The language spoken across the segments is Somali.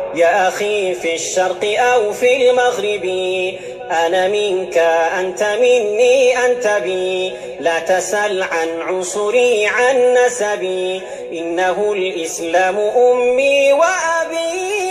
يا أخي في الشرق أو في المغرب أنا منك أنت مني أنت بي لا تسل عن عنصري عن نسبي إنه الإسلام أمي وأبي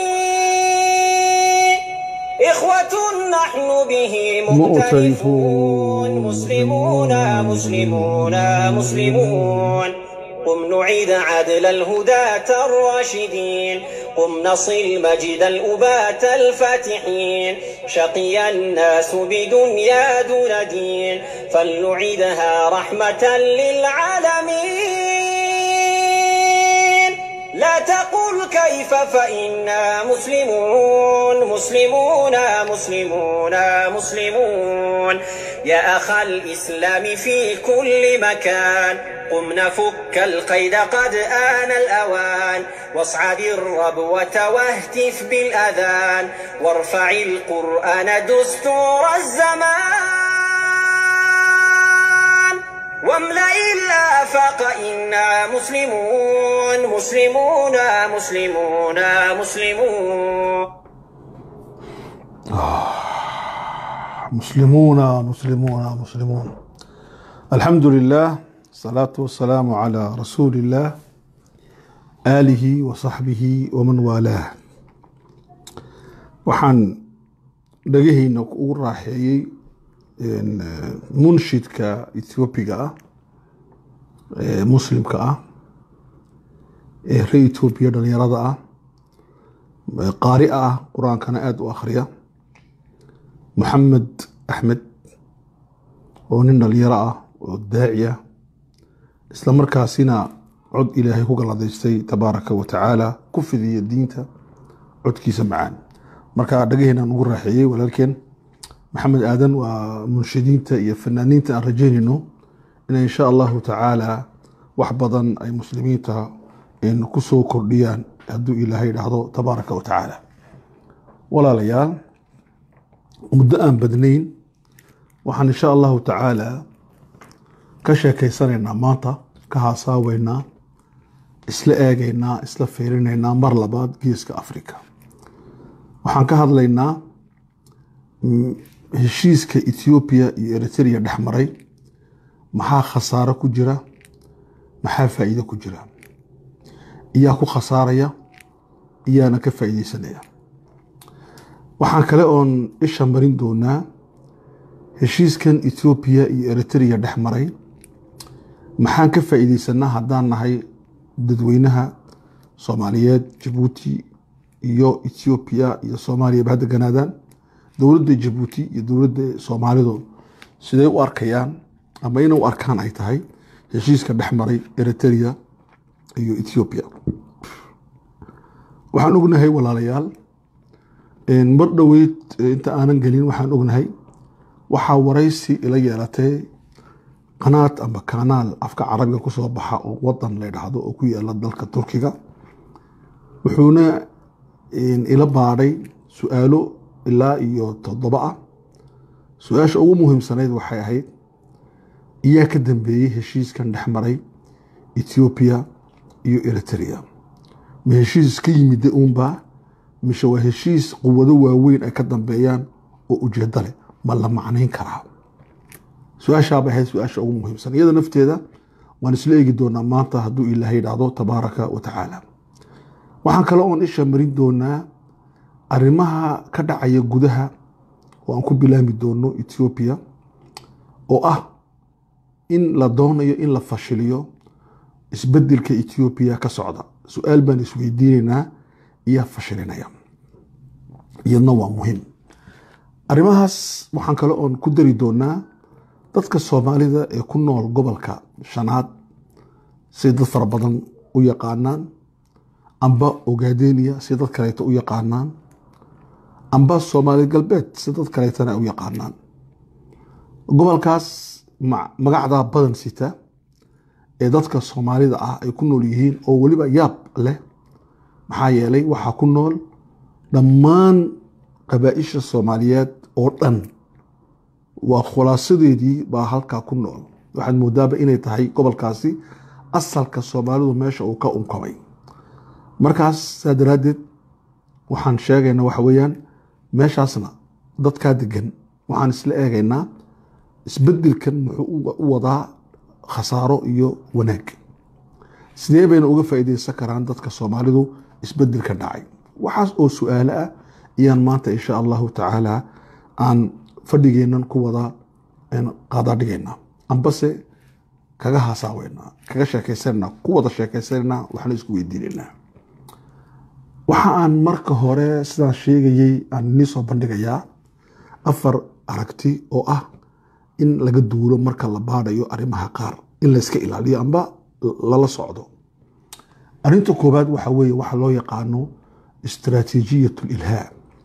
إخوة نحن به مؤتلفون مسلمون مسلمون مسلمون قم نعيد عدل الهداة الراشدين قم نصل مجد الأبات الفاتحين شقي الناس بدنيا دون دين فلنعيدها رحمة للعالمين لا تقل كيف فإنا مسلمون مسلمون مسلمون مسلمون يا أخ الإسلام في كل مكان قم نفك القيد قد آن الأوان واصعد الربوة واهتف بالأذان وارفع القرآن دستور الزمان واملأ الآفاق إنا مسلمون مسلمون مسلمون مسلمون مسلمون مسلمون مسلمون الحمد لله الصلاة والسلام على رسول الله آله وصحبه ومن والاه waxaan dhagahayna ugu raaxeeyey munshidka ethoobiga ah ee muslimka ah ee ree etoobiya dhalinyarada ah qaari ah qur-aankana aada u akhriya maxamed axmed oo nin dhalinyaro ah oo daaci ah isla markaasina cod ilaahay ku galladaystay tabaaraka wa tacaala ku fidiya diinta codkiisa macaan marka dhagaheenaan ugu raaxeeyey walaalkeen maxamed aadan waa munshidiinta iyo fanaaniinta aan rajeynayno inay insha allahu tacaala wax badan ay muslimiinta ku soo kordhiyaan hadduu ilaahay dhahdo tabaaraka wa tacaala walaalayaal muddo aan badnayn waxaan insha allahu tacaala ka sheekeysanaynaa maanta ka haasaaweynaa isla eegaynaa isla fiirinaynaa mar labaad geeska africa waxaan ka hadlaynaa heshiiska ethoobiya iyo eritrea dhex maray maxaa khasaaro ku jira maxaa faa'iido ku jira iyaa ku khasaaraya iyaana ka faa'iideysanaya waxaan kale oon isha marin doonaa heshiiskan ethoobiya iyo eritrea dhex maray maxaan ka faa'iideysanaa haddaan nahay dadweynaha soomaaliyeed jabuuti iyo ethoobiya iyo soomaaliya ba hadda ganaadaan dowladda jabuuti iyo dowladda soomaalidu siday u arkayaan ama inay u arkaan ay tahay heshiiska dhex maray eritrea iyo ethoobiya waxaan ognahay walaalayaal mar dhoweyd inta aanan gelin waxaan ognahay waxaa waraysi ila yeelatay qanaad ama kanaal afka carabiga kusoo baxa oo wadan la dhahdo oo ku yaala dalka turkiga wuxuuna ila baadhay su-aalo ilaa iyo toddoba ah su-aasha ugu muhiimsanayd waxay ahayd iyaa ka dambeeyey heshiiskan dhex maray ethoobiya iyo eritrea ma heshiis ka yimida uunbaa mise waa heshiis quwado waaweyn ay ka dambeeyaan oo ujeedo leh ma la macnayn karaa su-aashaabay ahayd su-aasha ugu muhiimsan iyada nafteeda waan isla eegi doonaa maanta hadduu ilaahay dhahdo tabaaraka wa tacaala waxaan kale oon isha marin doonaa arrimaha ka dhacaya gudaha oo aan ku bilaami doono ethoobiya oo ah in la doonayo in la fashiliyo isbedelka ethoobiya ka socda su-aal baan isweydiinaynaa iyaa fashilinaya iyadna waa muhiim arrimahaas waxaan kale oon ku dari doonaa dadka soomaalida ee ku nool gobolka shanaad siday dad fara badan u yaqaanaan amba ogaadeniya si dad kaleeto u yaqaanaan amba soomaali galbeed si dad kaleetana u yaqaanaan gobolkaas magacdaa badan sita ee dadka soomaalida ah ay ku nool yihiin oo weliba yaab leh maxaa yeelay waxaa ku nool dhammaan qabaa-isha soomaaliyeed oo dhan waa khulaasadeedii baa halkaa ku nool waxaad moodaaba inay tahay gobolkaasi asalka soomaalidu meesha uu ka unkamay markaas saa daraaddeed waxaan sheegaynaa waxa weeyaan meeshaasna dadkaa degan waxaan isla eegaynaa isbedelkan muxuu u wadaa khasaaro iyo wanaag sidee bayna uga faa'iideysan karaan dadka soomaalidu isbedelka dhacay waxaas oo su-aalo ah ayaan maanta insha allahu tacaala aan fadhigeennan ku wada qaadaadhigaynaa ambase kaga hasaaweynaa kaga sheekaysananaa ku wada sheekaysananaa waxna isku weydiinaynaa waxa aan marka hore sidaan sheegayey aan inii soo bandhigayaa afar aragti oo ah in laga duulo marka la baadhayo arrimaha qaar in layska ilaaliyo amba lala socdo arrinta koowaad waxa weeye waxa loo yaqaano istaraatiijiyat lilhaa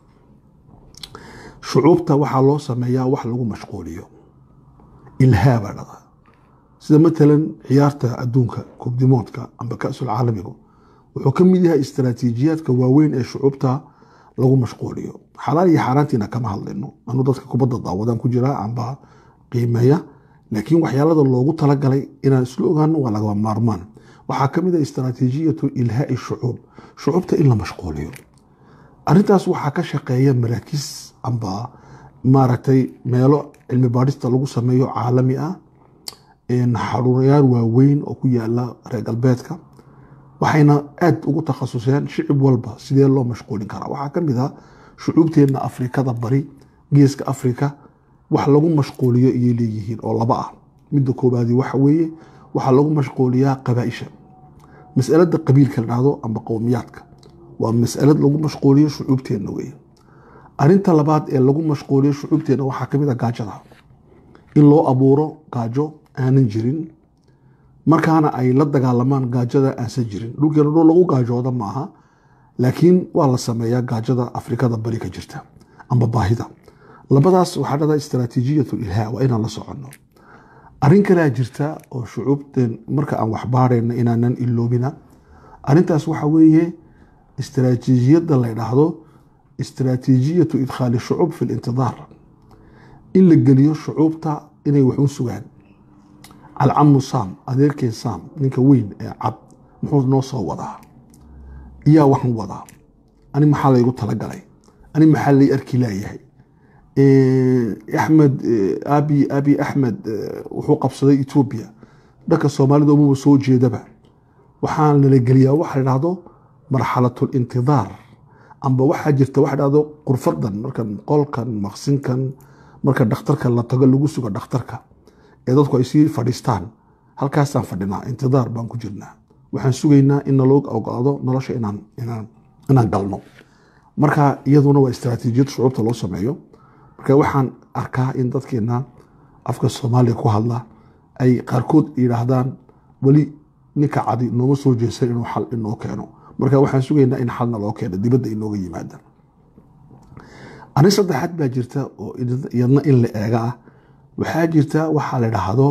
shucuubta waxaa loo sameeyaa wax lagu mashquuliyo ilhaa baa dhada sida matalan ciyaarta adduunka koobdimoodka amba kasul caalamigu wuxuu ka mid yahay istaraatiijiyaadka waaweyn ee shucuubta lagu mashquuliyo xalaal iyo xaaraantiina kama hadlayno anu dadka kubadda daawadaan ku jiraa amba qiimeeya laakiin waxyaalada loogu talagalay inaan isla ogaano waa lagaba maarmaan waxaa ka mid ah istaraatiijiyatu ilhaai shucuub shucuubta in la mashquuliyo arintaas waxaa ka shaqeeya maraakiis amba maaragtay meelo cilmi baadhista lagu sameeyo caalami ah xaruurayaal waaweyn oo ku yaala reer galbeedka waxayna aad ugu takhasuseen shicib walba sidee loo mashquulin karaa waxaa ka mid ah shucuubteenna afrikada bari geeska afrika wax lagu mashquuliyo ayay leeyihiin oo laba ah midda koobaadi waxa weeye waxaa lagu mashquuliyaa qabaaisha masalada qabiilka la dhahdo amba qowmiyaadka waa masalad lagu mashquuliyo shucuubteenna weye arinta labaad ee lagu mashquuliyo shucuubteenna waxaa kamid a gaajada in loo abuuro gaajo aanan jirin markaana ay la dagaalamaan gaajada aansan jirin dhulkeena dhul lagu gaajooda maaha laakiin waa la sameeyaa gaajada afrikada bari ka jirta amba baahida labadaas waxaa dhada istaraatiijiyat ilhaa waa inaan la soconno arrin kalea jirta oo shucuubteen marka aan waxbaarayna inaanan iloobina arrintaas waxa weeye istaraatiijiyadda la dhahdo istaraatiijiyatu idkhaali shucuub fi lintidaar in la geliyo shucuubta inay wax u sugaan alcamu saam adeerkeen saam ninka weyn ee cad muxuu noo soo wadaa iyaa waxan wadaa ani maxaa laygu talagalay ani maxaa lay arki laayahay axmed abi abi axmed wuxuu qabsaday etoobiya dhanka soomaalida umaba soo jeedaba waxaa nala geliyaa waxa la dhahdo marxalatu lintidaar amba waxaa jirta waxa dhahdo qurfadan markan qolkan maqsinkan marka dhakhtarka la tago lagu sugo dhakhtarka ee dadku ay sii fadhiistaan halkaasaan fadhinaa intidaar baan ku jirnaa waxaan sugaynaa in naloo ogolaado nolosha inaan inaan inaan galno marka iyaduna waa istaraatiijiyad shucuubta loo sameeyo marka waxaan arkaa in dadkeena afka soomaaliya ku hadla ay qaarkood yidhaahdaan weli ninka cadi nooma soo jeesan inuu xal inoo keeno marka waxaan sugaynaa in xalna loo keeno dibadda inooga yimaada arrin saddexaad baa jirta oo iyadna in la eega ah waxaa jirta waxaa la dhahdo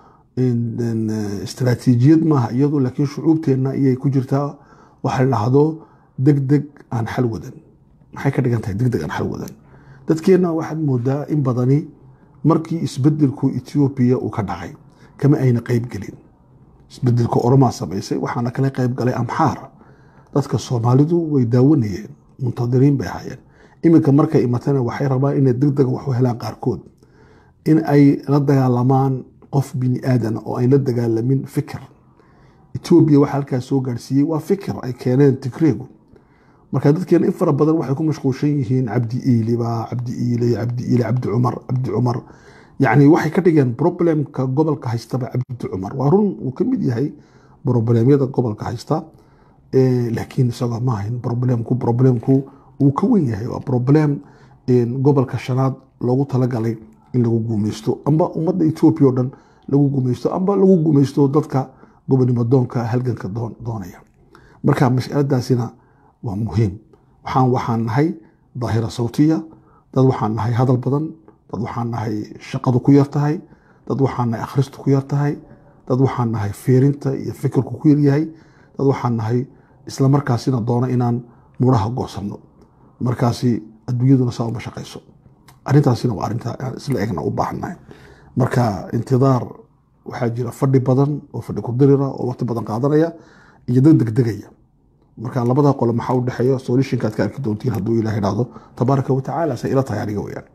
istaraatiijiyad maaha iyadu laakiin shucuubteenna iyay ku jirtaa waxa la dhahdo deg deg aan xal wadan maxay ka dhigan tahay deg deg aan xal wadan dadkeenna waxaad moodaa in badani markii isbedelku etoobiya uu ka dhacay kama ayna qeyb gelin isbedelka oromaa samaysay waxaana kala qeyb galay amxaar dadka soomaalidu way daawanayeen muntadiriin bay ahaayeen iminka markay imatana waxay rabaan inay deg dega wax u helaan qaarkood in ay la dagaalamaan qof bini aadana oo ayn la dagaalamin fikir etoobiya waxa halkaas soo gaarsiiyey waa fikir ay keeneen tigreegu marka dadkeena in fara badan waxay ku mashquulshan yihiin cabdi iiliba cabdi iile cabdi iile cabdi cumar cabdi cumar yacni waxay ka dhigeen problemka gobolka haystaba cabdi cumar waa run uu ka mid yahay problemyada gobolka haysta laakiin isagoo ma ahayn problemku problemku uu ka wen yahay waa problem gobolka shanaad loogu talagalay in lagu guumeysto amba ummadda etoobiya o dhan lagu guumeysto amba lagu guumeysto dadka gobonimo doonka halganka doonaya marka mas'aladaasina waa muhiim waxaan waxaan nahay daahira sawtiya dad waxaan nahay hadal badan dad waxaan nahay shaqadu ku yar tahay dad waxaan nahay akhristu ku yar tahay dad waxaan nahay fiirinta iyo fikirku ku yaryahay dad waxaan nahay isla markaasina doona inaan muraha goosanno markaasi adduunyaduna saa uma shaqayso arrintaasina waa arrinta aan isla egna u baahannahay marka intidaar waxaa jira fadhi badan oo fadhi ku dirira oo waqti badan qaadanaya iyo dad degdegaya marka labada qolo maxaa u dhexeeya solutionkaad ka arki doontiin hadduu ilaah idhaahdo tabaaraka watacaala say ila tahay aniga weyaan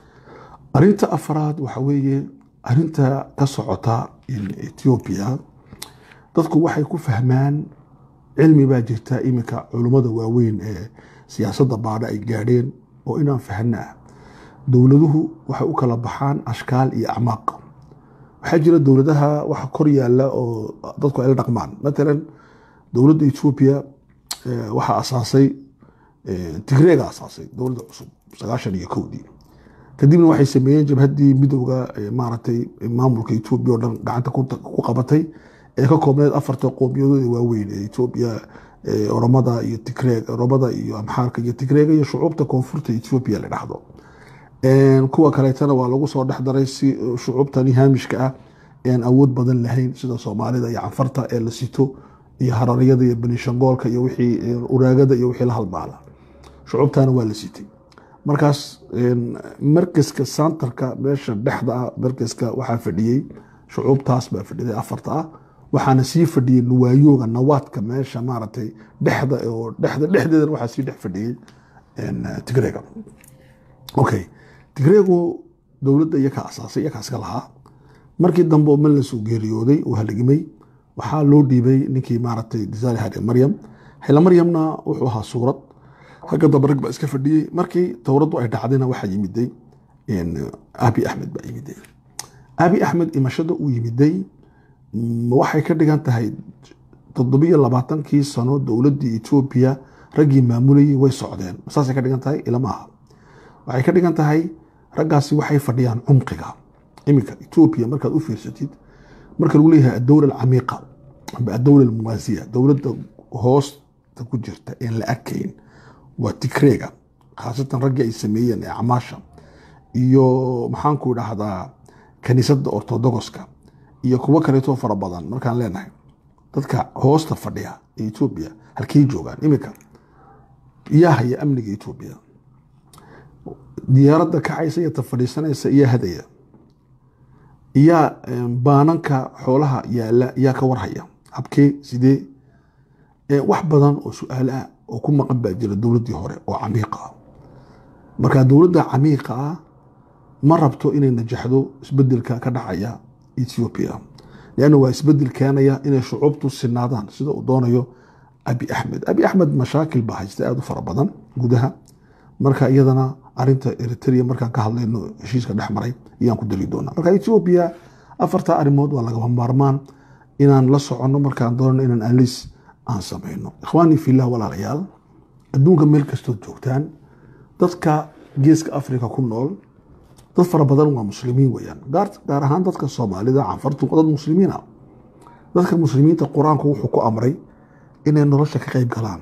arinta afraad waxa weeye arinta ka socota ethiopia dadku waxay ku fahmaan cilmi baa jirta iminka culummada waaweyn ee siyaasadda baadha ay gaadheen oo inaan fahna ah dowladuhu waxay u kala baxaan ashkaal iyo acmaaq waxaa jira dowladaha waxa kor yaala oo dadku ay la dhaqmaan matalan dowladda ethiopia waxaa asaasay tigreega asaasay dowladda cusub sagaashan iyo kowdii kadibna waxay sameeyeen jabhaddii midowga maaragtay maamulka ethiopia oo dhan gacanta ku qabatay ee ka koobneed afarta qoomiyadooda waaweyn ee ethiopia oromada iyo tigreeg oromada iyo amxaarka iyo tigreega iyo shucuubta koonfurta ethiopia la dhahdo kuwa kaleetana waa lagu soo dhex daray si shucuubtani haamishka ah ean awood badan lahayn sida soomaalida iyo canfarta ee la sito iyo hararyada iyo benishangoolka iyo wixii uraagada iyo wixii la halmaala shucuubtana waa la sitay markaas markaska santarka meesha dhexda ah markaska waxaa fadhiyey shucuubtaas baa fadhiday afarta ah waxaana sii fadhiyey nuwaayooga nawaadka meesha maaragtay dhexda oo dhexda dhexdeedana waxaa sii dhex fadhiyey tigreega okay tigreegu dowladda iyaka asaasay iyaka iska lahaa markii dambe oo mel lasoo geeriyooday oo haligmay waxaa loo dhiibay ninkii maaragtay disaali hare maryam xila maryamna wuxuu ahaa suurad ragga dambe rag baa iska fadhiyey markii towraddu ay dhacdayna waxaa yimiday abi axmed baa yimiday abi axmed imashada uu yimiday waxay ka dhigan tahay toddobiyo labaatankii sano dowladdii etoobiya raggii maamulayay way socdeen saasay ka dhigan tahay ilama aha waxay ka dhigan tahay raggaasi waxay fadhiyaan cumqiga iminka etoobiya markaad u fiirsatid marka lagu leeyahay adowla alcamiiqa amba adowla almuwaasiya dowladda hoosta ku jirta een la arkayn waa tigreega khaasatan raggii ay sameeyeen ee camaasha iyo maxaanku idhaahdaa kaniisadda ortodogoska iyo kuwo kaleetoo fara badan markaan leenahay dadka hoosta fadhiya ee etoobiya halkay joogaan iminka yaa haya amniga etoobiya diyaaradda kacaysa iyo ta fadhiisanaysa iyaa hadaya iyaa baananka xoolaha yaala yaa ka warhaya habkee sidee wax badan oo su-aal ah oo ku maqan baa jira dowladdii hore oo camiiqa ah marka dowladda camiiqa ah ma rabto inay najaxdo isbedelka ka dhacaya ethiopia leanna waa isbedel keenaya inay shucuubtu sinaadaan sida uu doonayo abi axmed abi axmed mashaakil baa haysta aada u fara badan gudaha marka iyadana arinta eritrea markaan ka hadlayno heshiiska dhex maray ayaan ku dali doonaa marka ethiopia afarta arrimood waa lagama maarmaan inaan la soconno markaan doonano inaan alis aan samayno ikhwaanii fillah walaalayaal adduunka meel kastood joogtaan dadka geeska africa ku nool dad fara badan waa muslimiin weyaan gaar ahaan dadka soomaalida canfartu dad muslimiina dadka muslimiinta qur-aanku wuxuu ku amray inay nolosha ka qeyb galaan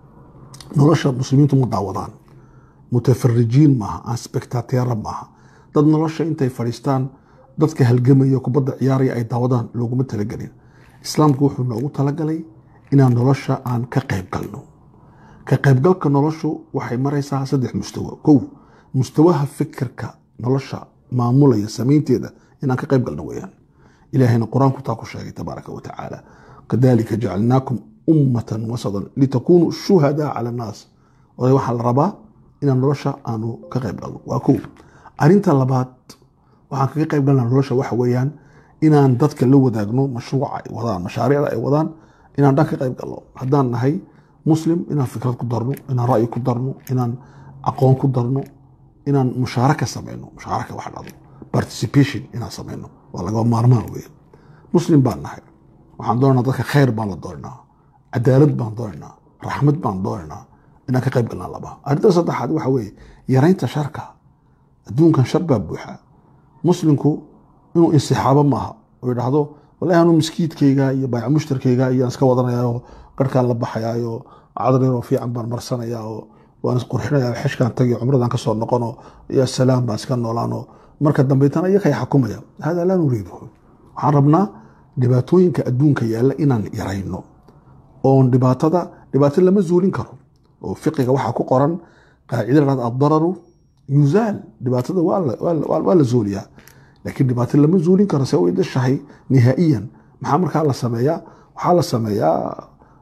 nolosha muslimiintu ma daawadaan mutafarijiin maaha aan spectateera maaha dad nolosha intay fadhiistaan dadka halgamaya kubadda ciyaaraya ay daawadaan looguma talagelin islaamku wuxuu noogu talagalay inaan nolosha aan ka qeyb galno ka qaybgalka noloshu waxay maraysaa saddex mustawo kow mustawaha fikirka nolosha maamulaya samaynteeda inaan ka qayb galno weyaan ilaahayna qur-aanku taa ku sheegay tabaaraka wa tacaala kadalika jacalnaakum ummatan wasadan litakunuu shuhadaa cala annaas oday waxaa la rabaa inaan nolosha aanu ka qayb galno waa kow arinta labaad waxaan kaga qayb galna nolosha waxa weeyaan inaan dadka la wadaagno mashruuca ay wadaan mashaariicda ay wadaan inaan dhan ka qayb galno haddaan nahay muslim inaan fikrad ku darno inaan ra'yi ku darno inaan aqoon ku darno inaan mushaaraka samayno mushaaraka wax dhado participation inaan samayno waa lagaba maarmaan weeye muslim baan nahay waxaan doonaynaa dadka khayr baan la doonaynaa cadaalad baan doonaynaa raxmad baan doonaynaa inaan ka qayb galnaa laba arrinta saddexaad waxa weeye yaraynta sharka adduunkan shar baa buuxa muslimku inuu insixaabo maaha oo idhaahdo wallahi anuu miskiidkayga iyo bayc mushtarkayga iyaan iska wadanayaaoo garhkaan la baxayaayo cadrinoo fiican baan marsanayaa oo waan isqurxinaya xeshkaan tagi cumradaan kasoo noqono ya salaam baan iska noolaano marka dambaytana iyakay xakumaya hada laa nuriiduhu waxaan rabnaa dhibaatooyinka adduunka yaalla inaan yarayno oon dhibaatada dhibaato lama zuulin karo oo fiqiga waxaa ku qoran qaacida lahad addararu yuzaal dhibaatada waa la zuuliyaa laakiin dhibaato lama zuulin karo se way dashahay nihaa'iyan maxaa markaa la sameeyaa waxaa la sameeyaa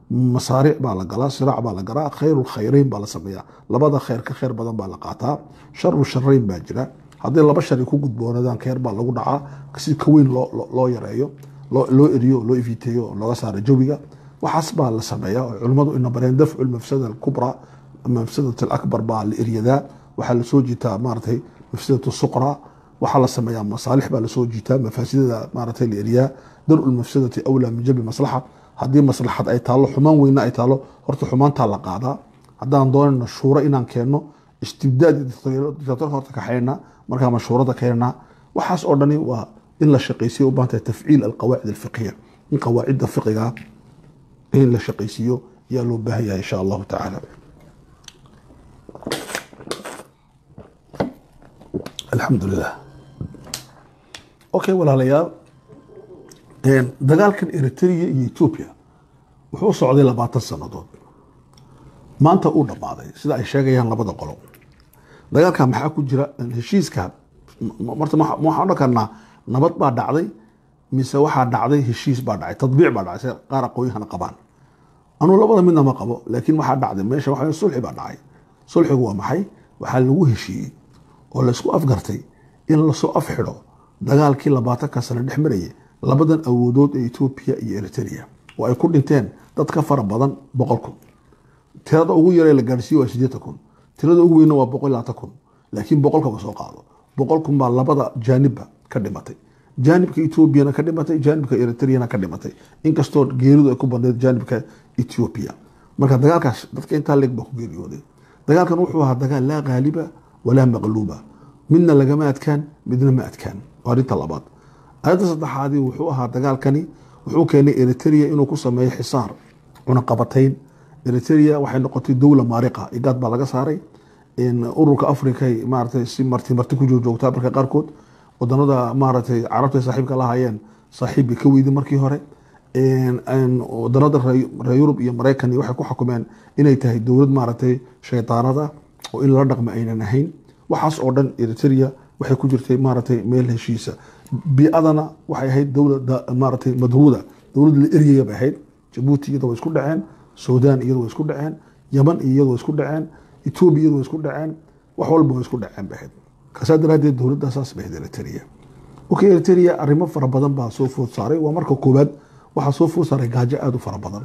masaariic baa la galaa siraac baa la galaa khayru khayreyn baa la sameeyaa labada khayr ka khayr badan baa la qaataa sharu sharayn baa jira haddii laba shari ku gudboonadaan khayr baa lagu dhacaa si ka weyn loo- loo loo yareeyo loo loo eriyo loo ifiteeyo oo looga saaro jawiga waxaas baa la sameeyaa oo culimmadu ina bareen dafcu lmafsada alkubra mafsadat alakbar baa la eryadaa waxaa lasoo jiitaa maaratay mafsadat suqra waxaa la sameeyaa masaalix baa lasoo jiitaa mafaasidada maaratay la eriyaa daru lmafsadati awlaa min jalbi maslaxa haddii maslaxad ay taalo xumaan weyna ay taalo horta xumaantaa la qaadaa haddaan doonayno shuuro inaan keenno istibdaad iyo dictatorka horta kaxaynaa markaa mashhuurada keenaa waxaas oo dhani waa in la shaqaysiyo u baahan tahay tafciil alqawaacid alfiqhiya in qawaacidda fiqiga in la shaqaysiiyo yaa loo baahan yahay insha allahu tacaala alxamdu lilah okay walaalayaal een, dagaalkan eritrea iyo ethiopia wuxuu socday labaatan sannadood maanta uu dhammaaday sida ay sheegayaan labada qolo dagaalka maxaa ku jira heshiiska m- marta ma- ma waxaan odhan karnaa nabad baa dhacday mise waxaa dhacday heshiis baa dhacay tadbiic baa dhacay sida qaar aqoonyahana qabaan anuu labada midna ma qabo laakiin waxaa dhacday meesha waxa weeye sulxi baa dhacay sulxigu waa maxay waxaa lagu heshiiyey oo laysku afgartay in lasoo afxidho dagaalkii labaatanka sano dhex marayay labadan awoodood ee etoobiya iyo eritrea oo ay ku dhinteen dad ka fara badan boqol kun tirada ugu yaree la gaadhsiiye waa sideetan kun tirada ugu weynna waa boqol iyo labaatan kun laakiin boqolkaba soo qaado boqol kun baa labada jaanibba ka dhimatay jaanibka etoobiyana ka dhimatay jaanibka eritreana ka dhimatay inkastoo geeridu ay ku badneyd jaanibka etoobiya marka dagaalkaas dadka intaa leeg baa ku geeriyooday dagaalkan wuxuu ahaa dagaal laa qaaliba walaa maqluuba midna lagama adkaan midna ma adkaan waa arrinta labaad arrinta saddexaadii wuxuu ahaa dagaalkani wuxuu keenay eritrea inuu ku sameeyo xisaar cunaqabatayn eritrea waxay noqotay dowla maariqa igaad baa laga saaray in ururka africa maaratay si marti marti ku joogjoogtaa marka qaarkood wadanada maaratay carabta saaxiibka la hayeen saaxiib bay ka weydi markii hore In- in wadanada reer reer yurub iyo maraykan iyo waxay ku xukumeen inay tahay dowlad maaratay shaydaanada oo in lala dhaqmo aynan ahayn waxaas oo dhan eritrea waxay ku jirtay maaratay meel heshiisa biadana waxay ahayd dowlada maaratay madruuda dowlad la eryaya bay ahayd jabuuti iyada way isku dhaceen suudaan iyada way isku dhaceen yaman iyo iyada way isku dhaceen etoobiya iyada way isku dhaceen wax walba way isku dhaceen bay ahayd kasaa daraaddeed dowladda saas bay ahayd eritrea okay eritrea arrimo fara badan baa soo food saaray waa marka koowaad waxaa soo food saaray gaajo aada u fara badan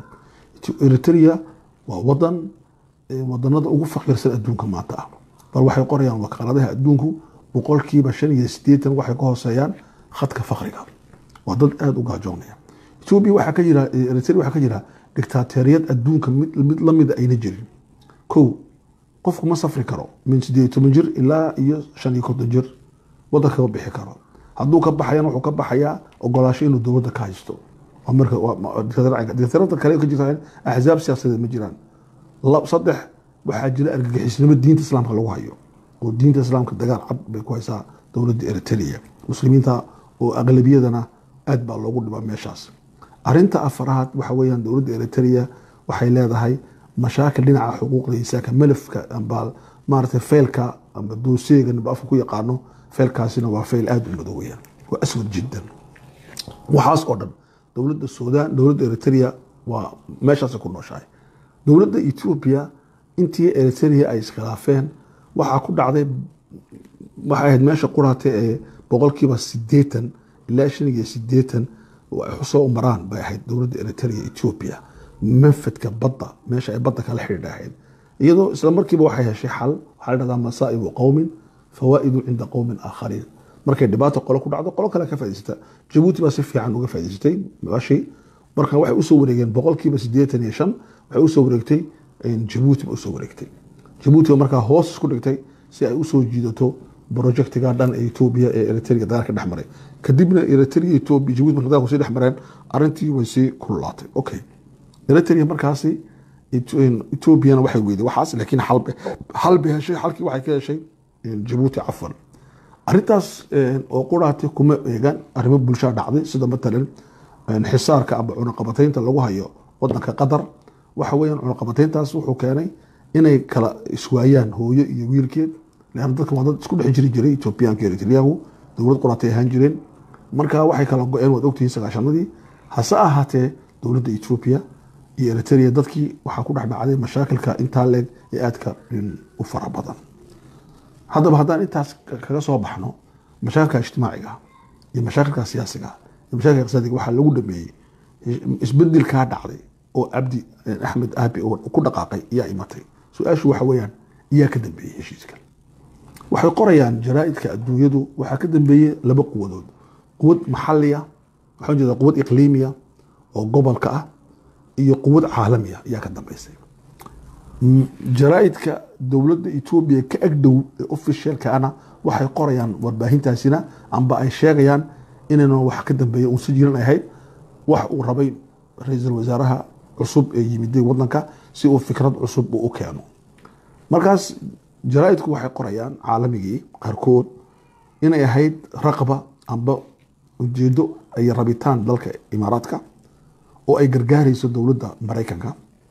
eritrea waa wadan eh, wadanada ugu faqiirsan adduunka maanta ah bal waxay qorayaan wakaaladaha adduunku boqolkiiba shan iyo sideetan waxay ka hooseeyaan khadka fakriga waa dad aada u gaajoonaya etoobiya waxaa ka jira eh, eritrea waxaa ka jira dictaateriyad adduunka mid mid lamida ayna jirin kow qofku ma safri karo min sideed iyo toban jir ilaa iyo shan iyo konton jir wadanka ma bixi karo hadduu ka baxayana wuxuu ka baxayaa ogolaasho inuu dowladda ka haysto waa marka waa- waa dictator- dictatorada kale ka jirta axzaab siyaasadeed ma jiraan lab- saddex waxaa jira argagixisnimo diinta islaamka lagu hayo oo diinta islaamka dagaal cad bay ku haysaa dowladda eritrea muslimiinta oo aqlabiyadana aad baa loogu dhibaa meeshaas arinta afaraad waxa weeyaan dowladda eritrea waxay leedahay mashaakil dhinaca xuquuqda insaanka malafka amba maaragtay feylka amba dooseega ninba afka ku yaqaano feylkaasina waa feyl aada u madow weeyaan waa aswad jiddan waxaas oo dhan dowladda suudaan dowladda eritrea waa meeshaasay ku nooshahay dowladda etoobiya intii eritrea ay iskhilaafeen waxaa ku dhacday waxay ahayd meesha quraate ee boqolkiiba sideetan ilaa shan iyo sideetan oo ay soo maraan bay ahayd dowladda eritrea etoobiya manfadka badda meesha ay badda kala xidhiidha ahayd iyadoo isla markiiba waxay heshay xal waxaa la dhahdaa masaa'ibu qowmin fawaa'idu cinda qowmin aakhariin markay dhibaato qolo ku dhacdo qolo kale ka faa'idaysata jabuuti baa si fiican uga faa'idaysatay meeshii marka waxay usoo wareegeen boqolkiiba sideetan iyo shan waxay usoo wareegtay jabuuti ba usoo wareegtay jabuuti ba markaa hoos isku dhigtay si ay usoo jiidato projectiga dhan ee etoobiya ee eritrea dagaalka dhex maray kadibna eritrea etoobiya jabuuti marka dagaalku sii dhex mareen arrintii way sii kululaatay okay eritrea markaasi etoobiyana waxay weyday waxaas laakiin xalbe xalbe heshay xalkii waxay ka heshay jabuuti cafwan arrintaas oo quraati kuma eegan arrimo bulshaa dhacday sida matalan xisaarka ama cunaqabataynta lagu hayo wadanka qatar waxa weeyaan cunaqabatayntaas wuxuu keenay inay kala iswaayaan hooyo iyo wiilkeed leanna dadka waa dad isku dhex jiri jiray etoobiyaanka eritreagu dowlad quraatay ahaan jireen marka waxay kala go-een waad ogtihiin sagaashanadii hase ahaatee dowladda etoobiya iyo eritrea dadkii waxaa ku dhex dhacday mashaakilka intaa leeg ee aadka u fara badan haddaba haddaan intaas kaga soo baxno mashaakilka ijtimaaciga iyo mashaakilka siyaasiga iyo mashaakilka iqtisaadiga waxaa lagu dhameeyey isbedelkaa dhacday oo cabdi axmed aabi oo ku dhaqaaqay ayaa imatay su-aashu waxa weeyaan iyaa ka dambeeyey heshiiskan waxay qorayaan jaraa'idka adduunyadu waxaa ka dambeeyey laba quwadood quwad maxaliya waxaan jeedaa quwad iqliimiya oo gobolka ah iyo quwad caalamiya ayaa ka dambeysay jaraa'idka dowladda etoobiya ka agdhow ee ofishalkaana waxay qorayaan warbaahintaasina amba ay sheegayaan inayna wax ka dambeeya uun si jiran ahayd wax uu rabay ra-iisul wasaaraha cusub ee yimiday wadanka si uu fikrad cusub uu u keeno markaas jaraa'idku waxay qorayaan caalamigii qaarkood inay ahayd raqba amba ujeedo ay rabitaan dalka imaaraadka oo ay gargaarayso dowladda maraykanka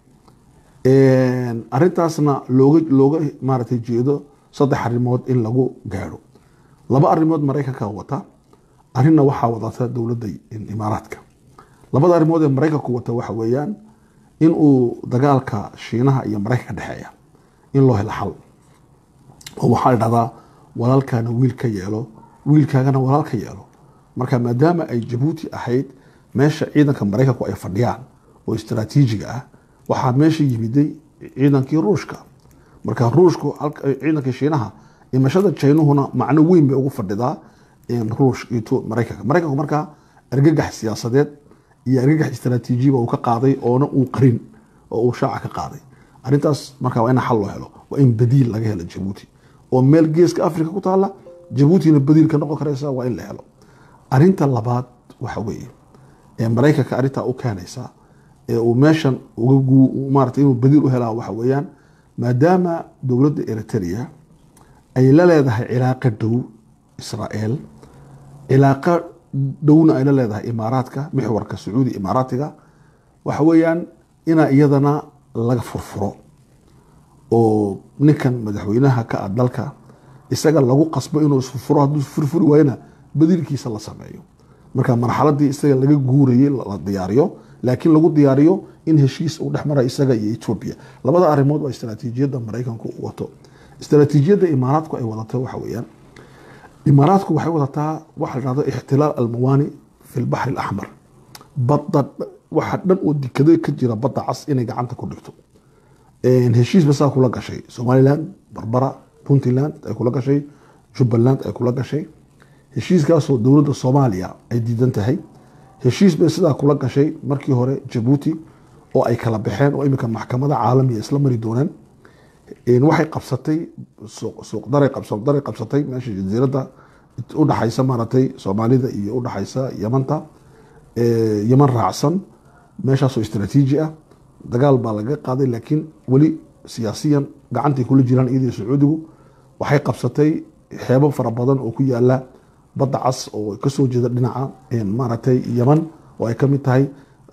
arintaasna looga looga maaratay jeedo saddex arrimood in lagu gaadho laba arrimood maraykanka wata arrinna waxaa wadata dowladda imaaraadka labada arrimood ee maraykanku wata waxa weeyaan in uu dagaalka shiinaha iyo maraykanka dhexeeya in loo helo xal oo waxaa la dhahdaa walaalkaana wiil ka yeelo wiilkaagana walaal ka yeelo marka maadaama ay jabuuti ahayd meesha ciidanka maraykanku ay fadhiyaan oo istaraatiijiga ah waxaa meesha yimiday ciidankii ruushka marka ruushku ciidankii shiinaha imashada jaynuhuna macno weyn bay ugu fadhidaa ruush maraykanka maraykanku markaa argagax siyaasadeed iyo argagax istaraatiijiba uu ka qaaday oona uu qarin oo uu shaaca ka qaaday arrintaas marka waa in xal loo helo waa in badiil laga helo jabuuti oo meel geeska africa ku taala jabuutina badiil ka noqon karaysa waa in la helo arinta labaad waxa weeye ee maraykanka arrintaa u keenaysa ee uu meeshan maarata inuu badiil u helaa waxa weeyaan maadaama dowladda eritrea ay la leedahay cilaaqo dhow israel cilaaqo dhowna ay la leedahay imaaraadka mixwarka sacuudi imaaraatiga waxa weeyaan inaa iyadana laga furfuro oo ninkan madaxweynaha ka ah dalka isaga lagu qasbo inuu isfurfuro hadduu furfuri waayana badiilkiisa la sameeyo marka marxaladii isaga laga guurayay la diyaariyo laakiin lagu diyaariyo in heshiis uu dhex mara isaga iyo etoobiya labada arrimood waa istaraatiijiyadda maraykanku uu wato istaraatiijiyadda imaaraadku ay wadato waxa weeyaan imaaraadku waxay wadataa waxa la dhahdo ixtilaal almawaani fi lbaxri alaxmar badda waxa dhan oo dikado ka jira badda cas inay gacanta ku dhigto heshiis basaa kula gashay somaliland barbara puntland ay kula gashay jubbaland ay kula gashay heshiiskaasoo dowladda soomaaliya ay diidan tahay heshiis bay sidaa kula gashay markii hore jabuuti oo ay kala baxeen oo iminka maxkamada caalamiga isla mari doonaan waxay qabsatay suuqdaray qabsatay meesha jasiiradda udhaxaysa maaratay soomaalida iyo udhaxaysa yamanta yaman raacsan meeshaasoo istraatiiji ah dagaal baa laga qaaday laakiin weli siyaasiyan gacantay kula jiraan iyadii sacuudigu waxay qabsatay xeebo fara badan oo ku yaala badda cas oo kasoo jeeda dhinaca maaragtay yaman oo ay kamid tahay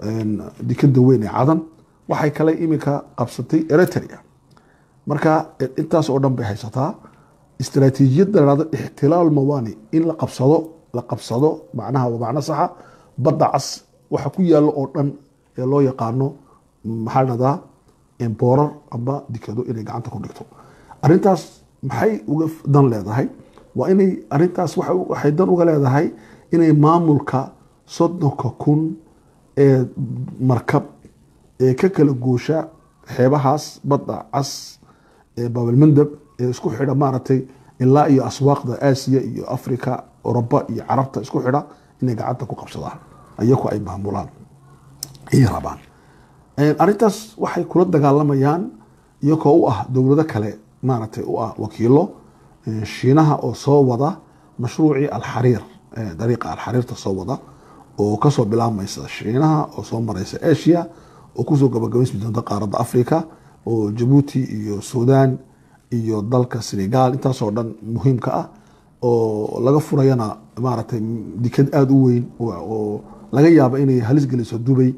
dikada weyn ee cadan waxay kale iminka qabsatay eritrea marka intaas oo dhan bay haysataa istaraatiijiyadda lahado ixtilaal mawani in la qabsado la qabsado macnaha waa macno saxa badda cas waxa ku yaalo oo dhan ee loo yaqaano maxaa dhahdaa boorar amba dikado inay gacanta ku dhigto arintaas maxay uga dan leedahay waa inay arintaas waxay dan uga leedahay inay maamulka soddonka kun ee markab ee ka kala goosha xeebahaas badda cas ee baabalmandab ee isku xidha maaragtay ilaa iyo aswaaqda aasiya iyo africa oroba iyo carabta isku xidha inay gacanta ku qabsadaan ayaku ay maamulaan ayay rabaan arintaas waxay kula dagaalamayaan iyagoo u ah dowlado kale maaragtay u ah wakiilo shiinaha oo soo wada mashruucii alxariir dariiqa alxariirta soo wada oo kasoo bilaabmaysa shiinaha oo soo maraysa asia oo kusoo gabagabaysmi doonta qaaradda africa oo jabuuti iyo sudan iyo dalka senegal intaasoo dhan muhiimka ah oo laga furayana maaragtay dikad aada u weyn oo laga yaaba inay halis geliso dubay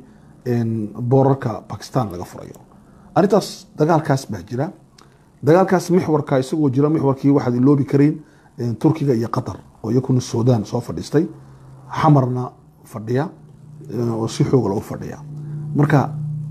boorarka bakistan laga furayo arintaas dagaalkaas baa jira dagaalkaas mixwarka isagoo jira mixwarkii waxaad iloobi karayn turkiga iyo qatar oo iyakuna sudan soo fadhiistay xamarna fadhiya oo si xoogla u fadhiya marka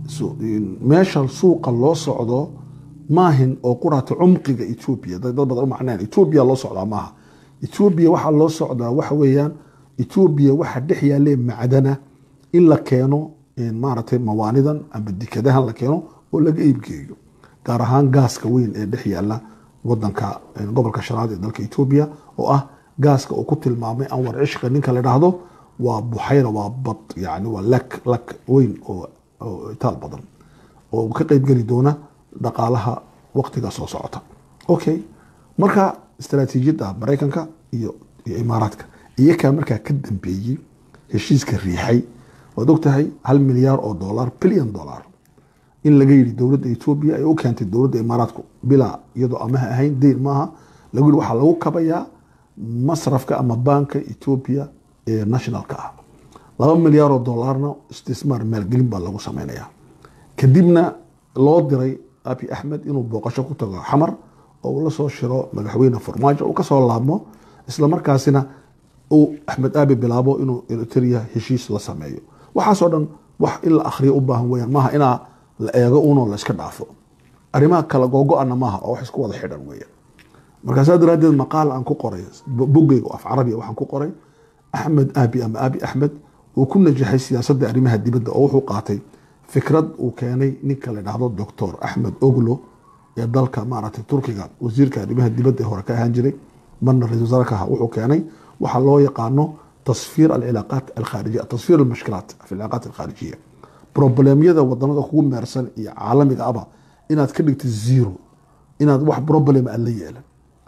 su- in- meesha suuqa loo socdo maahin oo quraata cumqiga etoobiya dad dad badan u macneen etoobiya loo socdaa maaha etoobiya waxaa loo socdaa waxa weeyaan etoobiya waxa dhex yaalee macdana in la keeno in maaragtay mawaanidan amba dikadahan la keeno oo laga iibgeeyo gaar ahaan gaaska weyn ee dhex yaala wadanka in gobolka shanaad ee dalka etoobiya oo ah gaaska uu ku tilmaamay anwar cishqa ninka la dhahdo waa buxayra waa bad yani waa lak lak weyn oo oo itaal badan oo ka qeybgeli doona dhaqaalaha waqtiga soo socota okay marka istaraatiijiyadda maraykanka iyo iyo imaaraadka iyakaa markaa ka dambeeyey heshiiska riixay waad ogtahay hal milyaar oo dollar billion dollar in laga yidhi dowladda etoobiya ay u keentay dowladda imaaraadku bilaa iyadoo amaha ahayn deyn maaha lagu yidhi waxaa lagu kabayaa masrafka ama baanka etoobiya ee nationalka ah laba milyaar oo dollarna istismaar maalgelin baa lagu samaynayaa kadibna loo diray abi axmed inuu booqasho ku tago xamar oo uu la soo shiro madaxweyne farmaajo uu kasoo laabmo islamarkaasina uu axmed aabi bilaabo inuu eritrea heshiis la sameeyo waxaasoo dhan wax in la akhriyo u baahan weyaan maaha inaa la eego unoo la iska dhaafo arrimaha kala googo-ana maaha oo wax isku wada xidhan weeyaan markaasaa daraaddeed maqaal aan ku qoray boggeyga oo af carabiya waxaan ku qoray axmed aabi ama aabi axmed uu ku najaxay siyaasadda arrimaha dibadda oo wuxuu qaatay fikrad uu keenay ninka la dhahdo doctor axmed oglo ee dalka maaragtay turkiga wasiirka arrimaha dibadda ee hore ka ahaan jiray marna ra-isul wasaare ka ahaa wuxuu keenay waxaa loo yaqaano tasfiir alcilaaqaat alkhaarijiya tasfiir almushkilaat fi alcilaaqaat alkhaarijiya problemyada wadanada kugu meersan iyo caalamiga aba inaad ka dhigtid zero inaad wax problem aad la yeelan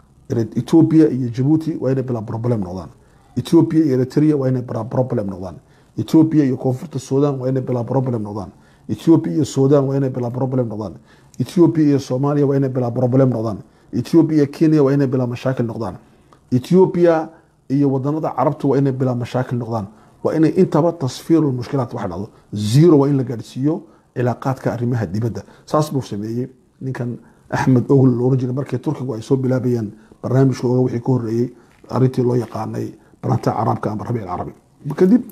ethiopia iyo jabuuti waa inay bilaa problem noqdaan ethiopia iyo eritrea waa inay bilaa problem noqdaan ethiopia iyo koonfurta sudan waa inay bilaa problem noqdaan ethiopia iyo sudan waa inay bilaa problem noqdaan ethiopia iyo soomaaliya waa inay bilaa problem noqdaan ethiopia iyo kenya waa inay bilaa mashaakil noqdaan ethiopia iyo wadanada carabtu waa inay bilaa mashaakil noqdaan waa inay intaba tasfiiru mushkilaat waxa dhacdo zero waa in la gaadhsiiyo cilaaqaadka arrimaha dibadda saas buu sameeyey ninkan axmed ogl looran jiray markii turkigu ay soo bilaabayeen barnaamijkooga wixii ka horeeyey arrintii loo yaqaanay baranta carabka ama rabiic alcarabi kadib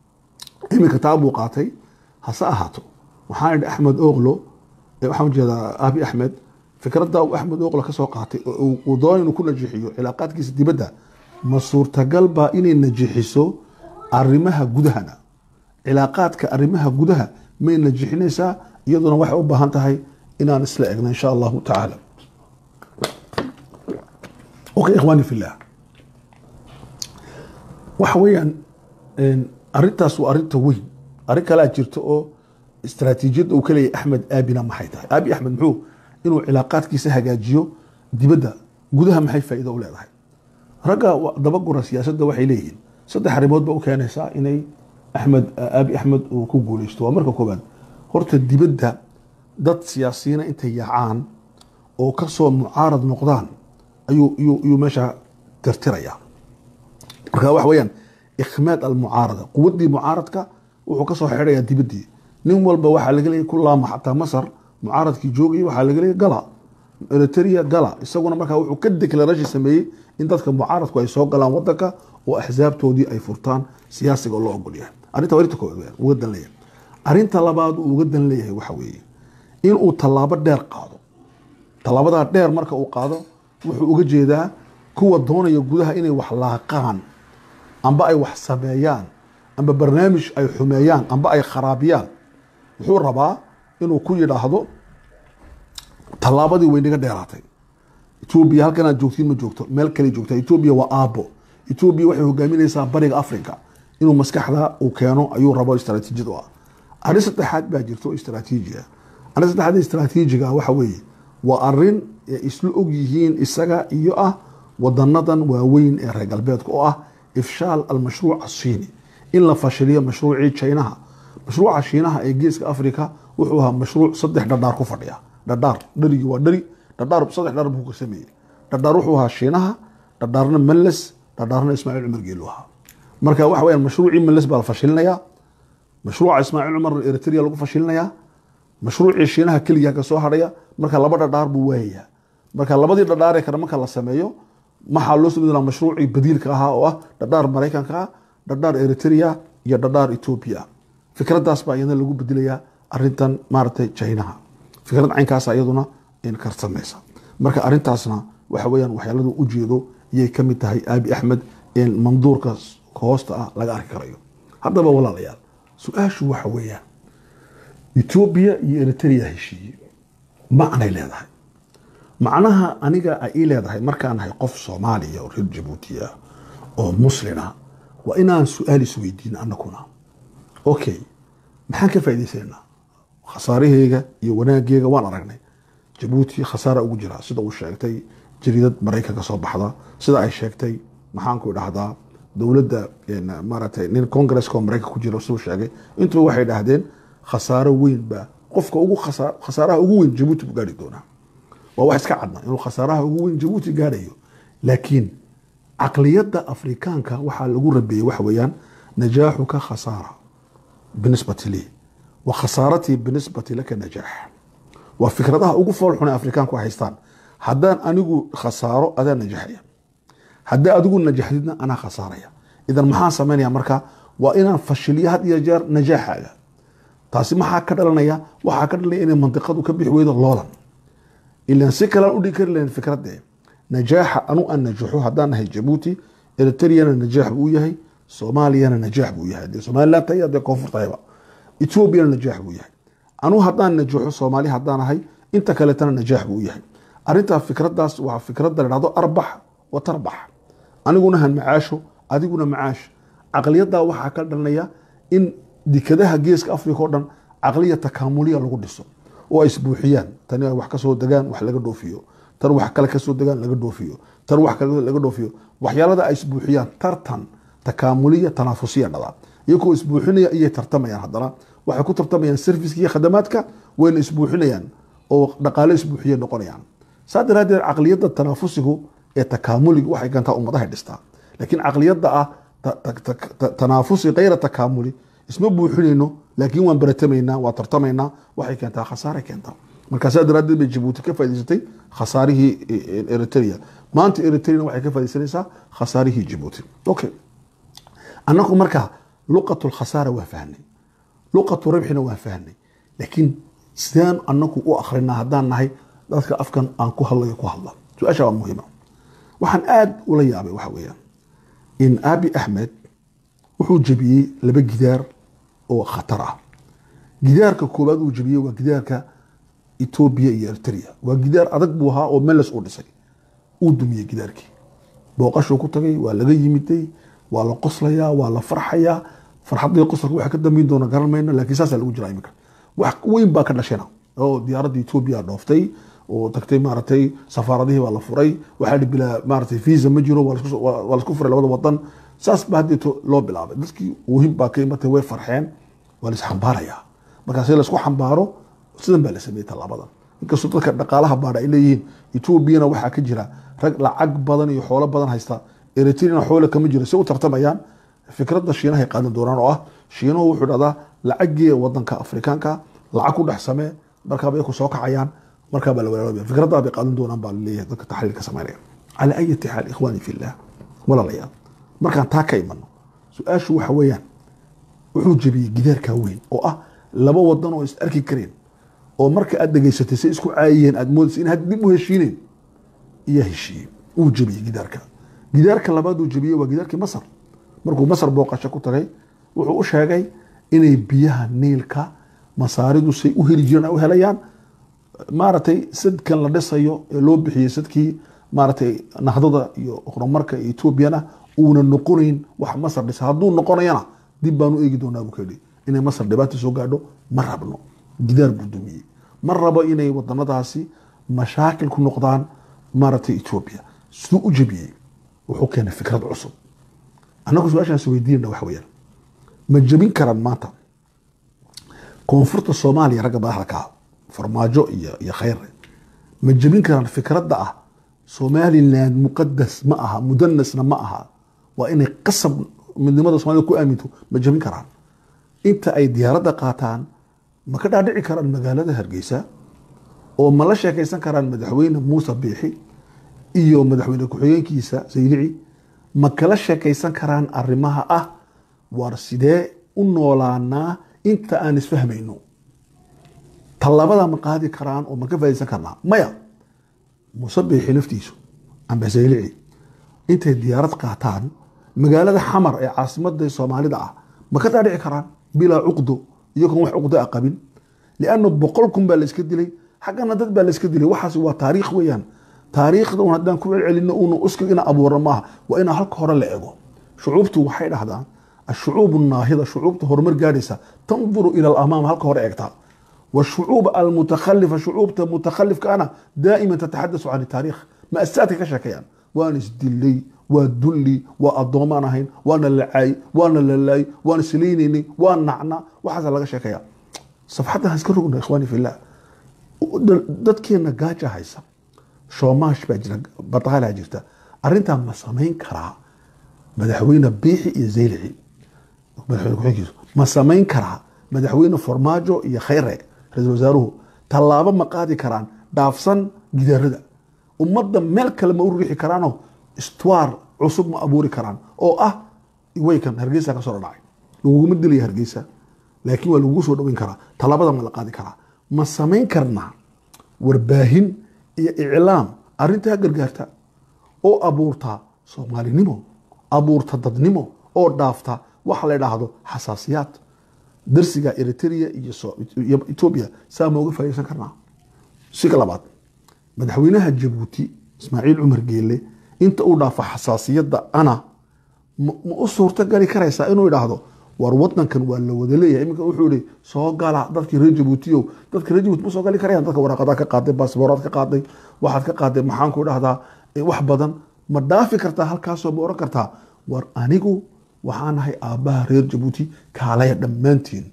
iminka taa buu qaatay hase ahaato waxaan idhi axmed oglo waxaan ujeedaa abi axmed fikradda uu axmed oglo ka soo qaatay oo uu doona inuu ku najixiyo cilaaqaadkiisa dibadda ma suurtagal baa inay najixiso arrimaha gudahana cilaaqaadka arrimaha gudaha may najixinaysaa iyaduna waxay u baahan tahay inaan isla egno insha allahu tacaala okay ikhwaani fillah waxa weeyaan arrintaas waa arrinta weyn arrin kalea jirta oo istaraatiijiyadda uu ka leeyahy axmed aabina maxay tahay aabi axmed muxuu inuu cilaaqaadkiisa hagaajiyo dibadda gudaha maxay faa'iido u leedahay ragga dabagura siyaasadda waxay leeyihiin saddex arrimood ba u keenaysaa inay axmed aabi axmed uu ku guuleysto waa marka koobaad horta dibadda dad siyaasiyiina intay yaacaan oo kasoo mucaarad noqdaan ayuu iyuu meesha tirtirayaa marka waxa weeyaan ikhmaad almucaarada quwaddii mucaaradka wuxuu kasoo xidhayaa dibaddii nin walba waxaa laga leeyay ku laama xataa masar mucaaradkii joogayay waxaa laga leeyay gala eritrea gala isaguna markaa wuxuu ka declaration sameeyey in dadka mucaaradku ay soo galaan wadanka oo axsaabtoodii ay furtaan siyaasiga oo loo ogol yahay arrinta arrinta koowaad weeyaan uga dan leeyahay arrinta labaad uu uga dan leeyahay waxa weeye inuu tallaabo dheer qaado tallaabadaa dheer marka uu qaado wuxuu uga jeedaa kuwa doonaya gudaha inay wax laaqaan amba ay wax sameeyaan amba barnaamij ay xumeeyaan amba ay kharaabiyaan wuxuu rabaa inuu ku yidhaahdo tallaabadii way naga dheeraatay etoobiya halkan aad joogtiin ma joogto meel kale joogta etoobiya waa aabo etoobiya waxay hogaaminaysaa bariga africa inuu maskaxda uu keeno ayuu rabo istaraatiijiyad u ah arrin saddexaad baa jirta oo istaraatiiji ah arrin saddexaad istaraatiijiga waxa weeye waa arrin isla og yihiin isaga iyo ah wadanadan waaweyn ee reer galbeedka oo ah ifshaal almashruuc asiini in la fashiliyo mashruucii jinaha mashruuca shiinaha ee geeska africa wuxuu ahaa mashruuc saddex dhadhaar ku fadhiya dhadhaar dharigii waa dhari dhadhaar saddex dhar buu ka sameeyey dhadhaar wuxuu ahaa shiinaha dhadhaarna malles dhadhaarna ismaaciil cumar geelu ahaa marka waxa weyaan mashruucii malles baa la fashilinayaa mashruuca ismaaciil cumar eritrea lagu fashilinayaa mashruucii shiinaha keliya ka soo hadhaya marka laba dhadhaar buu waayayaa marka labadii dhadhaaree kale marka la sameeyo maxaa loo soo mashruucii badiilka ahaa oo ah dhadhaar maraykanka ah dhadhaar eritrea iyo dhadhaar etoobiya fikraddaas baa iyadana lagu bedelayaa arintan maaragtay chinaha fikrad caynkaasa iyaduna karsamaysa marka arintaasna waxa weyaan waxyaaladu ujeedo iyay ka mid tahay aabi axmed manduurka hoosta ah laga arki karayo haddaba walaalayaal su-aashu waxa weeyaan etoobiya iyo eritrea heshiiye macnay leedahay macnaha aniga ay ii leedahay markaan nahay qof soomaaliya oo reer jabuuti ah oo muslina waa inaan su-aal isweydiino anakuna okay maxaan ka faaidaysananaa khasaaraheyga iyo wanaaggeega waan aragnay jabuuti khasaara ugu jira sida uu sheegtay jariidad maraykanka soo baxda sida ay sheegtay maxaanku dhahdaa dowladda maaragtay nin congresska oo maraykanka ku jira siduu sheegay intuba waxay dhahdeen khasaaro weyn baa qofka ugu khasaaraha ugu weyn jabuuti buu gaari doonaa waa wax iska cadna inuu khasaaraha ugu weyn jabuuti gaarayo laakiin caqliyadda afrikaanka waxaa lagu rabeeyey waxa weeyaan najaaxuka khasaara binisbati lii wa khasaaratii binisbati laka najaax waa fikradaha ugu foolxun ee afrikaanku haystaan haddaan anigu khasaaro adaa najaxaya haddaa adigu najaxdidna anaa khasaaraya idan maxaan samaynaya marka waa inaan fashiliyo had iyo jeer najaaxaaga taasi maxaa ka dhalanaya waxaa ka dhalanaya inay mandiqadu ka bixi weydo loolan ilan si kalean udhigi kari lahayn fikradee najaaxa anu aan najaxo haddaan nahay jabuuti eritreyana najaax buu yahay soomaaliyana najaax buu yahay dee somaliland tahay dee koonfur tahayba etoobiyana najaax buu yahay anu haddaan najaxo soomaali haddaan ahay inta kaleetana najaax buu yahay arintaa fikradaas waa fikrada la dhahdo arbax wa tarbax aniguna han macaasho adiguna macaash caqliyaddaa waxaa ka dhalanaya in dekadaha geeska africa o dhan caqliya takaamuliya lagu dhiso oo ay isbuuxiyaan tani ay wax kasoo degaan wax laga dhoofiyo tan wax kale kasoo degaan laga dhoofiyo tan wax kale laga dhoofiyo waxyaalada ay isbuuxiyaan tartan takaamuliya tanaafusiya dhadaa iyagoo isbuuxinaya iyay tartamayaan haddana waxay ku tartamayaan serviska iyo khadamaadka wayna isbuuxinayaan oo dhaqaale isbuuxiya noqonayaan saa daraadeed caqliyadda tanaafusigu ee takaamuliga waxay keentaa ummadahay dhistaa laakiin caqliyadda ah tanaafusi kayra takaamuli isma buuxinayno laakiin waan baratamaynaa waan tartamaynaa waxay keentaa khasaare keentaa marka saa daraadeed bay jabuuti ka faa'idaysatay khasaarihii eritrea maanta eritreana waxay ka faaidaysanaysaa khasaarihii jabuuti okay annagu marka luqatu lkhasaara waa fahnay luqatu rabxina waa fahnay laakiin sidaan anagu u akrinaa haddaan nahay dadka afkan aan ku hadlayo ku hadla su-aasha waa muhiima waxaan aada ula yaabay waxa weeyaan in abi axmed wuxuu jebiyey laba gidaar oo khatar ah gidaarka koowaad uu jebiyey waa gidaarka etoobiya iyo eritrea waa gidaar adag buu ahaa oo meles uu dhisay uu dumiyey gidaarkii booqashuu ku tagay waa laga yimiday waa la qoslayaa waa la farxayaa farxadii qosalka waxa ka dambeyn doona garan mayno laakiin saasaa lagu jiraa iminka wax weyn baa ka dhashena oo diyaaradda etoobiya dhooftay oo tagtay maaragtay safaaradihii baa la furay waxaa dhi bilaa maaragtay visa ma jiro waa laisku furay labada wadan saas baa haddeeto loo bilaabay dadkii wuhin baa ka imatay way farxeen waa la isxambaarayaa markaasi laisku xambaaro sidan baa la sameeyey tallaabadan inkastoo dadka dhaqaalaha baadha ay leeyihiin etoobiyana waxaa ka jira rag lacag badan iyo xoolo badan haysta eritreana xoole kama jiro si u tartamayaan fikradda shiinahay qaadan doonaan oo ah shiinuhu wuxuu dhahdaa lacagii wadanka afrikaanka lacag ku dhex samee markaabay ku soo kacayaan markaabaa la walaaloobaya fikraddaa bay qaadan doonaan baa laleeyahay dadka taxliilka samaynaya calaa ayati xaal ikhwaani fillah walaalayaal markaan taa ka imano su-aashu waxa weeyaan wuxuu jebiyey gidaarkaa weyn oo ah laba wadan oo is arki kareen oo marka aad dhegaysatay say isku caayiyeen aad moodaysa in hadda dib u heshiineen iyaa heshiiyey uu jebiyey gidaarka gidaarka labaad uu jebiyey waa gidaarkii masar markuu masar booqasho ku tagay wuxuu u sheegay inay biyaha niilka masaaridu say u heli jireen ay u helayaan maaragtay sadkan la dhisayo ee loo bixiyey sadkii maaragtay nahdada iyo horumarka etoobiyana uuna noqonayn wax masar dhisa hadduu noqonayana dib baanu eegi doonaa buu kayidhi inay masar dhibaata soo gaadho ma rabno gidaar buu dumiyey ma rabo inay wadanadaasi mashaakil ku noqdaan maaragtay etoobiya siduu u jebiyey wuxuu keenay fikrad cusub annagu su-aashaas weydiinana waxa weeyaan ma jebin karaan maanta koonfurta soomaaliya ragga madaxda ka ah farmaajo iyo iyo khayre ma jebin karaan fikradda ah somaliland muqadas ma aha mudanasna ma aha waa inay qasab midnimada somalida ku aaminto ma jebin karaan inta ay diyaaradda qaataan ma ka dhaadhici karaan magaalada hargeysa oo ma la sheekaysan karaan madaxweyne muuse biixi iyo madaxweyne ku-xigeenkiisa saylici ma kala sheekaysan karaan arrimaha ah war sidee u noolaanaa inta aan isfahmayno tallabada ma qaadi karaan oo ma ka faa'idaysan karnaa maya musabixi laftiisu amba saylici intay diyaarad qaataan magaalada xamar ee caasimada soomaalida ah ma ka dhaadhici karaan bilaa cuqdo iyagoon wax cuqdo a qabin lianna boqol kun baa layska dilay xaggana dad baa layska dilay waxaas waa taariikh weeyaan taariikhda un haddaan ku celcelino una uskag ina abuurno maaha waa inaa halka hore la ego shucuubtu waxay dhahdaan ashucuub naahida shucuubta horumar gaadhaysa tanduru ila alamaam halka hore eegtaa والشعوب المتخلفة شعوب متخلف كان دائما تتحدث عن التاريخ مأساتك كشكيان وانا سدلي ودلي وأضومان هين وانا اللعاي وانا الللاي وانا سلينيني وانا نعنا وحاسا لغا شكيان صفحتها هسكرقنا إخواني في الله dadkeena gaaja haysa shoomaash baa jira bataalaa jirta arrintaa ma samayn karaa madaxweyne biixi iyo zaylici madaxweyne ku-xigeenkiisu ma samayn karaa madaxweyne farmaajo iyo khayre ra-iisul wasaaruhu tallaabo ma qaadi karaan dhaafsan gidaarada ummadda meel kale ma u riixi karaanoo istwaar cusub ma abuuri karaan oo ah weykan hargeysa ka soo dhacay laguguma dilaya hargeysa laakiin waa lagugu soo dhaweyn karaa tallaabada ma la qaadi karaa ma samayn karnaa warbaahin iyo iclaam arrintaa gargaarta oo abuurta soomaalinimo abuurta dadnimo oo dhaafta waxa la idhaahdo xasaasiyaad darsiga eritrea iyo etoobiya saa ma uga faa'idaysan karnaa siga labaad madaxweynaha jabuuti ismaaciil cumar geelle inta uu dhaafo xasaasiyadda ana ma u suurto gali karaysaa inuu idhaahdo war wadankan waa la wada leeyahay iminka wuxuu ihi soo gala dadkii reer jabuutiyo dadka reer jabuuti ma soo gali karayaan dadka waraaqadaa ka qaaday baasbooraad ka qaaday waxaad ka qaaday maxaan ku dhahdaa wax badan ma dhaafi kartaa halkaasoo ma oran kartaa war anigu waxaan ahay aabbaha reer jabuuti kaalaya dhammaantiin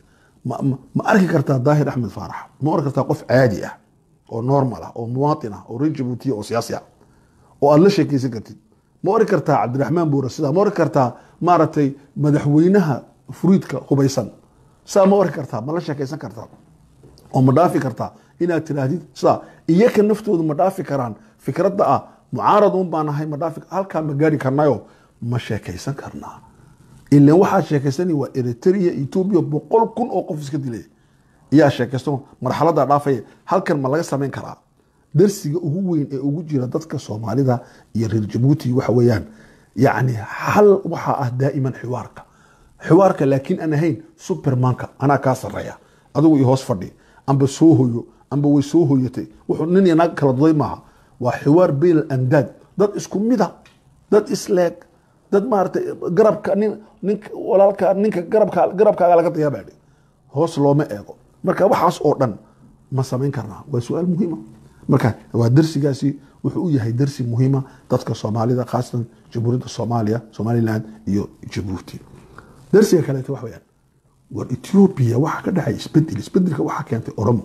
ma arki kartaa daahir axmed faarax ma oran kartaa qof caadi ah oo normal ah oo muwaatin ah oo reer jabuutiya oo siyaasi ah oo aad la sheekeysan kartid ma oran kartaa cabdiraxmaan buura sidaa ma oran kartaa maaragtay madaxweynaha furiidka hubaysan saa ma oran kartaa ma la sheekeysan kartaa oo ma dhaafi kartaa inaad tiraahdid sidaa iyaka naftoodu ma dhaafi karaan fikradda ah mucaarad un baan ahay ma dhaafi halkaa ma gaari karnayo ma sheekaysan karnaa ilan waxaad sheekaysani waa eritrea etoobiya boqol kun oo qof iska dilay iyaa sheekaysto marxaladda dhaafaya halkan ma laga samayn karaa darsiga ugu weyn ee ugu jira dadka soomaalida iyo reer jabuuti waxa weeyaan yacni hal waxaa ah daa'iman xiwaarka xiwaarka laakiin aan ahayn supermanka anaa kaa sarreeya adigu iyo hoos fadhi amba soo hoyo amba way soo hoyatay wuxuu nin iyo naag kala duday maaha waa xiwaar bayn alandaad dad isku mida dad isleeg dad maaragtay garabka nin ninka walaalka ninka garabka garabkaaga laga dayaabaadhi hoos looma eego marka waxaas oo dhan ma samayn karnaa waa su-aal muhiima marka waa darsigaasi wuxuu u yahay darsi muhiima dadka soomaalida khaasatan jamhuuriyadda soomaaliya somaliland iyo jabuuti darsiga kaleeto wax weyaan war ethiopia waxaa ka dhacay isbedel isbedelka waxaa keentay oromo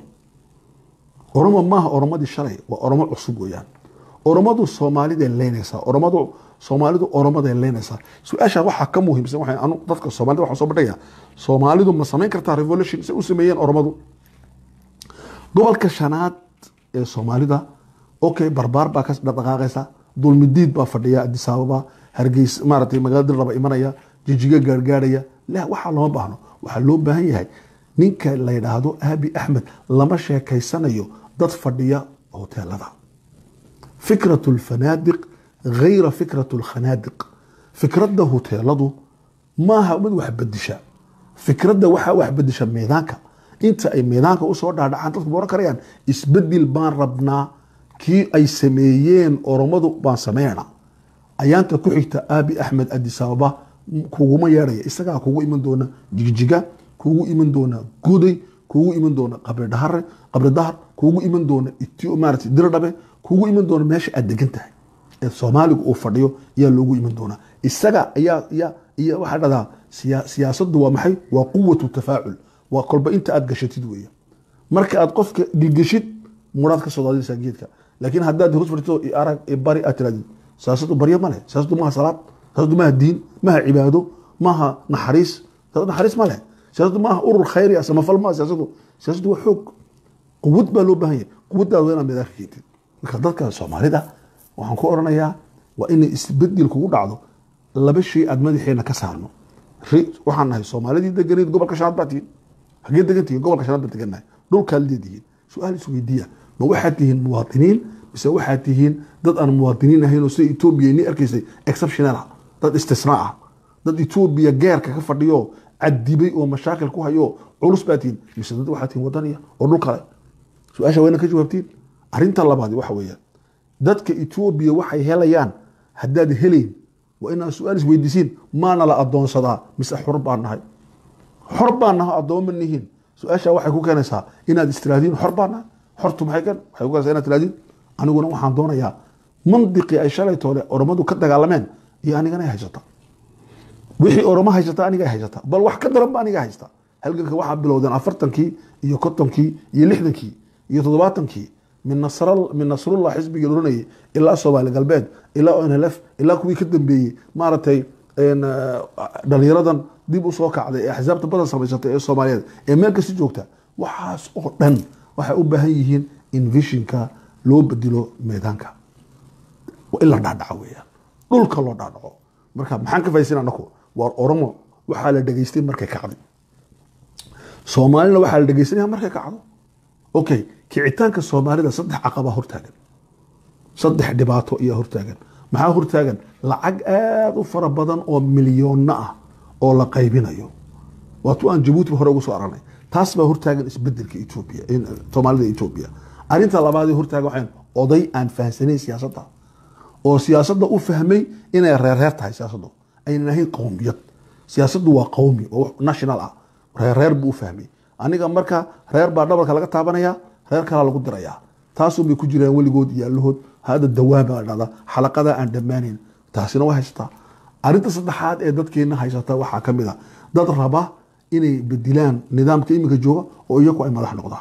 oromo maaha oromadii shalay waa oromo cusub weeyaan oromadu soomaaliday leynaysaa oromadu soomaalidu oromaday leynaysaa su-aasha waxaa ka muhiimsan waxay anu dadka soomaalida waxaan soo bandhigaya soomaalidu ma samayn kartaa revolution say u sameeyeen oromadu gobolka shanaad ee soomaalida okay barbaar baa ka dhaqaaqaysa dulmidiid baa fadhiya addis ababa hargeys maaragtay magaalada dirraba imanaya jijiga gaargaarhaya la waxaa looma baahno waxaa loo baahan yahay ninka la yidhaahdo aabi axmed lama sheekaysanayo dad fadhiya hoteelada fikratu lfanaadiq gayra fikratu lkhanaadiq fikradda hoteeladu maaha mid wax bedisha fikradda waxaa wax bedisha miidaanka inta ay miidaanka usoo dhaadhacaan dadku ma oran karayaan isbedel baan rabnaa kii ay sameeyeen oromadu baan sameynaa ayaanta ku xigta aabi axmed addis ababa kuguma yeedhaya isagaa kugu iman doona jigjiga kugu iman doona guday kugu iman doona qabridhahare qabridahar kugu iman doona maarata dirdhabe kugu iman doona meesha aad degan tahay ee soomaaligu uu fadhiyo ayaa loogu iman doonaa isaga ayaa ya iyo waxaa dhahdaa siyaasaddu waa maxay waa quwatu tafaacul waa kolba inta aad gashatid weeye marka aad qofka gilgeshid muraad ka soo daadinaysaa geedka laakiin haddaad hoos fadhito arag bari aad tirahdid siyaasaddu baryo ma leh siyaasaddu maaha salaad siyaasaddu maaha diin maaha cibaado maaha naxariis siyaasaddu naxariis ma leh siyaasaddu maaha urur khayri ah samafal maaha siyaasaddu siyaasaddu waa xoog quwad baa loo baahan yahay quwaddaada waa inaad meedaanka keentid marka dadka soomaalida waxaan ku oranayaa waa inay isbedel kugu dhacdo laba shay aad madaxeena ka saarno waxaan nahay soomaalidii deganeed gobolka shanaad baa tihiin hagee degan tihiin gobolka shanaad baa degannahay dhulkaa leedihiin su-aal isweydiiya ma waxaad tihiin muwaadiniin mise waxaad tihiin dad aan muwaadiniin ahayn oo sida etoobiya ni arkaysay exceptional ah dad istisnaa ah dad etoobiya geerka ka fadhiyo cadibay oo mashaakil ku hayo culus baa tihiin mise dad waxaad tihiin wadaniya oo dhul kale su-aasha wayna ka jawaabtiin arrinta labaad waxa weeyaan dadka etoobiya waxay helayaan haddaad helayn waa inaad su-aal isweydiisiin maana la adoonsadaa mise xor baan nahay xor baan nahay addooma nihiin su-aasha waxay ku keenaysaa inaad istiraadiin xor baan nahay xortu maxay keen waxay ku keenaysaa inaad tiraadiin aniguna waxaan doonayaa mandiqii ay shalay toole oromadu ka dagaalameen iyo anigana ay haysata wixii oromo haysata aniga ay haysata bal wax ka daran ba aniga haysta halganka waxaa bilowdeen afartankii iyo kontonkii iyo lixdankii iyo toddobaatankii min nasr min nasrullah xisbigii oranayay ilaa soomaali galbeed ilaa onlf ilaa kuwii ka dambeeyey maaragtay dhalinyaradan dib u soo kacday ee axsaabta badan samaysatay ee soomaaliyeed ee meel kasta joogta waxaas oo dhan waxay u baahan yihiin in vishinka loo bedelo meedaanka in la dhaadhaco weeyaan dhulka loo dhaadhaco marka maxaan ka fahaysan anaku waa oromo waxaa la dhegaystay markay kacday soomaalina waxaa la dhegaysanaya markay kacdo okay kicitaanka soomaalida saddex caqaba hortaagan saddex dhibaato ayaa hortaagan maxaa hortaagan lacag aada u fara badan oo milyoonna ah oo la qaybinayo waatu aan jabuuti hore ugu soo aragnay taas baa hortaagan isbedelka etoobiya soomaalida etoobiya arrinta labaad ee hortaagan waxay oday aan fahamsanayn siyaasadda oo siyaasadda u fahmay inay reerreer tahay siyaasaddu aynan ahayn qowmiyad siyaasaddu waa qowmi oo national ah reerreer buu u fahmay aniga marka reer baa dhabarka laga taabanaya reer kalaa lagu dirayaa taasunbay ku jiraan weligood iyo allahood hada dawaama la dhahda xalaqada aan dhammaanayn taasina waa haysataa arrinta saddexaad ee dadkeena haysata waxaa ka mid a dad raba inay bedilaan nidaamka iminka jooga oo iyagu ay madax noqdaan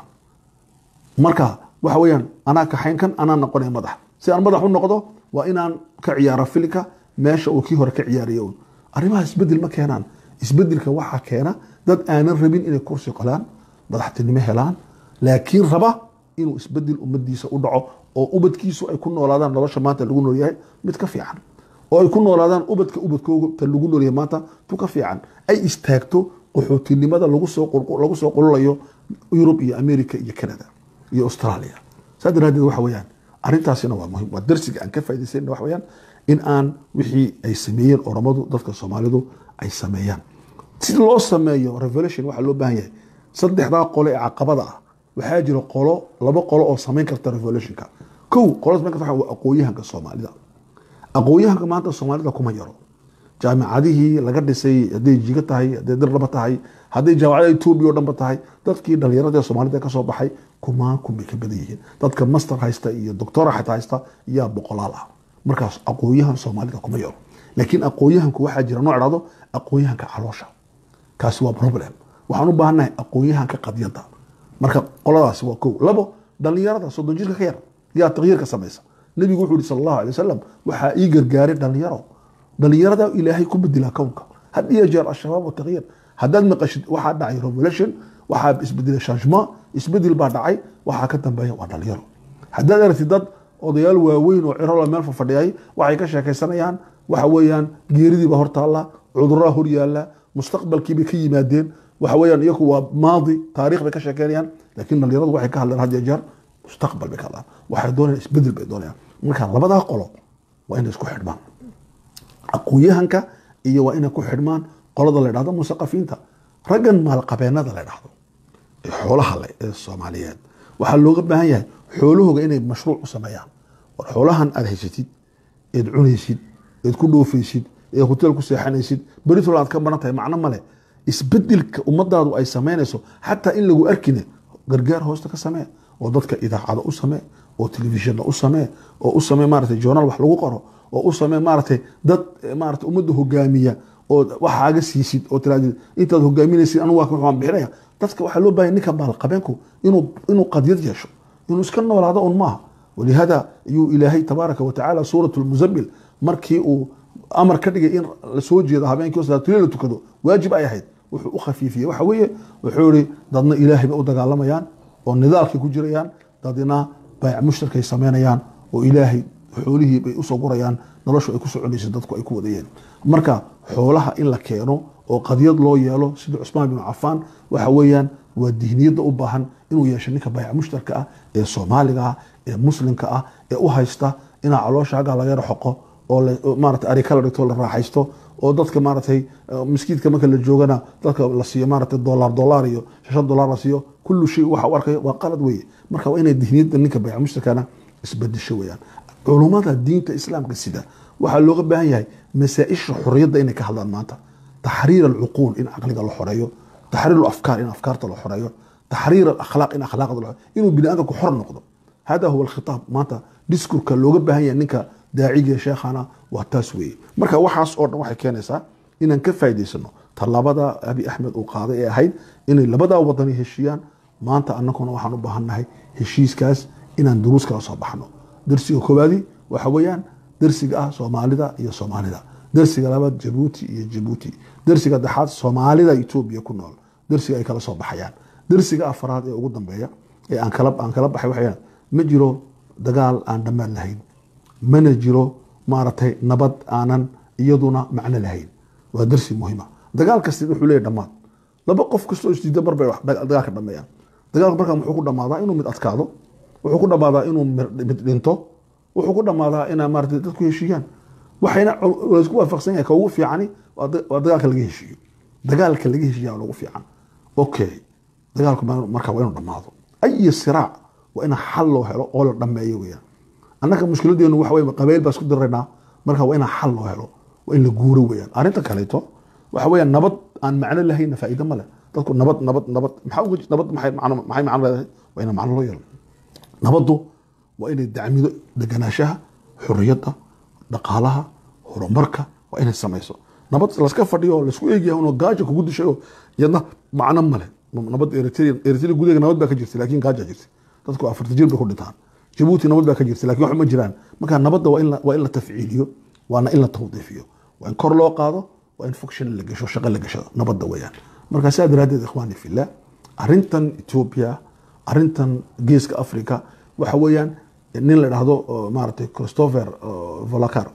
marka waxa weeyaan anaa kaxayn kan anaa noqonaya madax si aan madax u noqdo waa inaan ka ciyaaro filika meesha uu kii hore ka ciyaaraya un arrimaha isbedel ma keenaan isbedelka waxaa keena dad aanan rabin inay kursi qolaan madaxtinimo helaan laakiin raba inuu isbedel ummadiisa u dhaco oo ubadkiisu ay ku noolaadaan nolosha maanta lagu noolyahay mid ka fiican oo ay ku noolaadaan ubadka ubadkooga ta lagu noolyahay maanta tu ka fiican ay istaagto qaxootinimada lagu soo lagu soo qululayo yurub iyo america iyo canada iyo australia saa daraadeed waxa weeyaan arrintaasina waa muhiim waa darsiga aan ka faa'idaysayna waxa weeyaan in aan wixii ay sameeyeen oromadu dadka soomaalidu ay sameeyaan si loo sameeyo revolution waxaa loo baahan yahay saddexdaa qole ee caqabada ah waxaa jira qolo laba qolo oo samayn karta revolutionka kow qolo samayn karta waa aqoonyahanka soomaalida aqoonyahanka maanta soomaalida kuma yaro jaamicadihii laga dhisay hadday jiga tahay hadday dirlaba tahay hadday jaamacada etoobiya o dhanba tahay dadkii dhalinyarada soomaalida kasoo baxay kumaan kun bay ka badan yihiin dadka master haysta iyo doctora xataa haysta yaa boqolaal ah markaas aqoonyahan soomaalida kuma yaro laakiin aqoonyahanku waxaa jira nooc dhahdo aqoonyahanka caloosha kaasi waa problem waxaan u baahannahay aqoonyahanka qadyada marka qoladaasi waa kow labo dhalinyarada soddon jirka ka yar yaa taqyiirka samaysa nabigu wuxuu yihi sal allahu alay wasalam waxaa ii gargaaray dhalinyaro dhalinyarada ilaahay ku bedela kownka had iyo jeer ashabaab wataqyiir haddaad maqashid waxaa dhacay revolution waxaa isbedelay changement isbedel baa dhacay waxaa ka dambeeya waa dhalinyaro haddaad aragtid dad odayaal waaweyn oo cirola meel fafadhiyay waxay ka sheekaysanayaan waxa weeyaan geeridiiba hortaalla cuduraa hor yaalla mustaqbalkiibay ka yimaadeen waxa weeyaan iyaku waa maadi taariikh bay ka sheekeynayaan laakiin dhalinyaradu waxay ka hadleen had iyo jeer mustaqbal bay ka hadlaan waxay doonayaan isbedel bay doonayaan marka labadaa qolo waa inay isku xidhmaan aqoonyahanka iyo waa inay ku xidhmaan qolada la dhahdo musaqafiinta raggan maalqabeenada la dhahdo ee xoolaha leh ee soomaaliyeed waxaa looga baahan yahay xoolahooga inay mashruuc u sameeyaan war xoolahan aad haysatid eed cunaysid eed ku dhoofaysid eed hoteel ku seexanaysid beritol aad ka baran tahay macno male isbedelka ummadaadu ay samaynayso xataa in lagu arkine gargaar hoosta ka samee oo dadka idaacada u samee oo telefishina u samee oo u samee maaragtay journal wax lagu qoro oo u samee maaragtay dad maaragtay ummadda hogaamiya oo waxaaga siisid oo tiraadid intaad hogaaminaysid anigu waa waxaan bixinaya dadka waxaa loo baahaya ninka maalqabeenku inuu inuu qadyad yeesho inuu iska noolaado un maaha walihada ayuu ilaahay tabaaraka watacaala suurat lmuzammil markii uu amar ka dhigay in lasoo jeedo habeenkii salaatulil la tukado waajib ay ahayd wuxuu u khafiifiyey waxa weeye wuxuu ihi dadna ilaahay bay u dagaalamayaan oo nidaalkay ku jirayaan dadna bayc mushtarkay samaynayaan oo ilaahay xoolihii bay usoo gurayaan noloshu ay ku soconaysa dadku ay ku wadayeen marka xoolaha in la keeno oo qadyad loo yeelo sida cusmaan binu cafaan waxa weeyaan waa dihniyadda u baahan inuu yeesho ninka bayca mushtarka ah ee soomaaliga ah ee muslimka ah ee u haysta inaa caloosha aggaa laga yaro xoqo oo la- oo maarata ari kala dhigto la raaxaysto oo dadka maaratay eh, miskiidka marka la joogana dadka la siiyo maarata dolar dolar iyo shan dolar la siiyo kullu shay waxa u arkayo waa qalad weeye marka waa inay dihniyadda ninka bayca mushtarkana isbedesho weeyaan culummada diinta islaamka sida waxaa looga baahan yahay masaa-isha xorriyadda inay ka hadlaan maanta taxriir alcuquul in caqliga la xoreeyo taxriir alafkaar in afkaarta la xoreeyo taxriir alakhlaaq in akhlaaqda la xoreeyo inuu bini aadamku xor noqdo hada huwa alkhitaab maanta diskurka looga baahan yahay ninka daaciga ee sheekhana waa taas weeye marka waxaas oo dhan waxay keenaysaa inaan ka faa'iidaysano tallaabada abi axmed uu qaaday ee ahayd inay labadaa wadani heshiiyaan maanta annaguna waxaan u baahannahay heshiiskaas inaan duruus kala soo baxno darsiga koowaadi waxa weeyaan darsiga ah soomaalida iyo soomaalida darsiga labaad jabuuti iyo jabuuti darsiga dexaad soomaalida etoobiya ku nool darsiga ay kala soo baxayaan darsiga afaraad ee ugu dambeeya ee aan kala aan kala baxay waxay ma jiro dagaal aan dhammaan lahayn mana jiro maaragtay nabad aanan iyaduna macno lahayn waa darsi muhiima dagaal kasta wuxuu leeyahy dhammaad laba qof kastoo isdiida mar bay wax dagaalka dhameeyaan dagaalku markaa muxuu ku dhammaadaa inuu mid adkaado wuxuu ku dhammaadaa inuu mid dhinto wuxuu ku dhammaadaa inaa maarata dadku heshiiyaan waxayna laysku waafaqsan yahay ka ugu fiicani waa da- waa dagaalka laga heshiiyo dagaalka laga heshiiya waa ugu fiican okay dagaalku ma- marka waa inuu dhammaado ayi siraac waa in xal loo helo oo la dhameeyo weyaan annaga mushkiladeenu waxa weye qabayl baa isku diraynaa marka waa in xal loo helo waa in la guuro weyaan arrinta kaleeto waxa weeyaan nabad aan macno lahayna faa'iido ma leh dadku nabad nabad nabad maxaa uga ji- nabad maxay macno maxay macno leedahay waa in macno loo yeelo nabaddu waa inay dacmido deganaanshaha xurriyadda dhaqaalaha horumarka waa inay samayso nabad laska fadhiyo oo laisku eegyahay unoo gaaja kugu dishay oo iyadna macno male nabad eritrea eritrea gudaheega nabad baa ka jirta laakiin gaaja jirta dadku afarta jir bay ku dhintaan jabuuti nabad baa ka jirta lakin wax ma jiraan marka nabadda waa in la- waa in la tafciiliyo waana in la tawdiifiyo waa in kor loo qaado waa in function la gasho shaqo la gasho nabadda weeyaan marka saa daraaddeed ikhwaani fillah arrintan ethiopia arrintan geeska africa waxa weeyaan nin la dhahdo oo maaragtay christopher volakar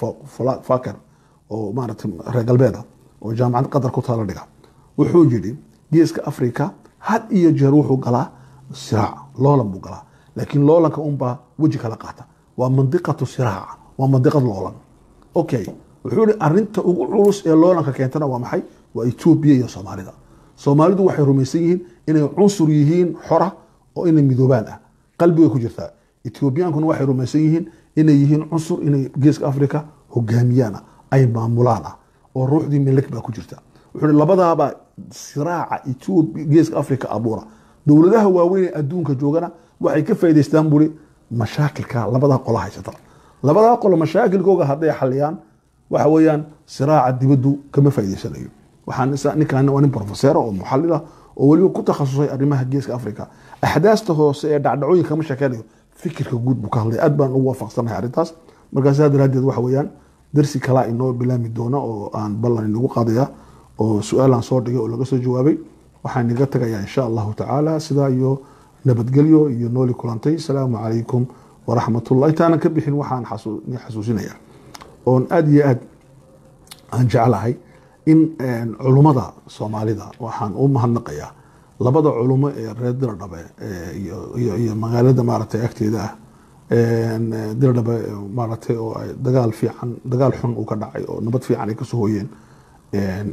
faker oo maaragtay reer galbeeda oo jaamacad qatar ku taala dhiga wuxuu yidhi geeska africa had iyo jeer wuxuu galaa siraac loolan buu galaa laakiin loolanka unbaa weji kala qaata waa mandiqatu siraac waa mandiqad loolan okay wuxuu yihi arinta ugu culus ee loolanka keentana waa maxay waa etoobiya iyo soomaalida soomaalidu waxay rumaysan yihiin inay cunsur yihiin xora oo inay midoobaan ah qalbigay ku jirtaa etoobiyaankuna waxay rumaysan yihiin inay yihiin cunsur inay geeska africa hogaamiyaan ah ay maamulaan ah oo ruuxdii milik baa ku jirta wuxuu yihi labadaaba siraaca etoobiya geeska africa abuura dowladaha waaweyn ee adduunka joogana waxay ka faa'idaystaan buri mashaakilka labadaa qola haysata labadaa qolo mashaakilkooga hadday xaliyaan waxa weeyaan siraaca dibaddu kama faa'idaysanayo waxaan isa- ninkan waa nin professor oo muxallil ah oo weliba ku takhasusay arrimaha geeska africa axdaasta hoose ee dhacdhacooyinka kama sheekeynayo fikirka guud buu ka hadlay aad baan ugu waafaqsanahay arrintaas markaa sidaa daraaddeed waxa weeyaan darsi kalaa inoo bilaami doona oo aan ballan inagu qaadaya oo su-aalaan soo dhigay oo laga soo jawaabay waxaan inaga tagayaa insha allahu tacaala sidaa iyo nabadgelyo iyo nooli kulantay asalaamu calaykum waraxmatullah intaanan ka bixin waxaan xasu- ni xasuusinayaa oon aada iyo aad aan jeclahay in culummada soomaalida waxaan u mahadnaqayaa labada culumo ee reer diradhabe ee iyo- iyo iyo magaalada maaragtay agteeda ah een, diradhabe maaragtay oo ay dagaal fiican dagaal xun uu ka dhacay oo nabad fiican ay kasoo hooyeen een,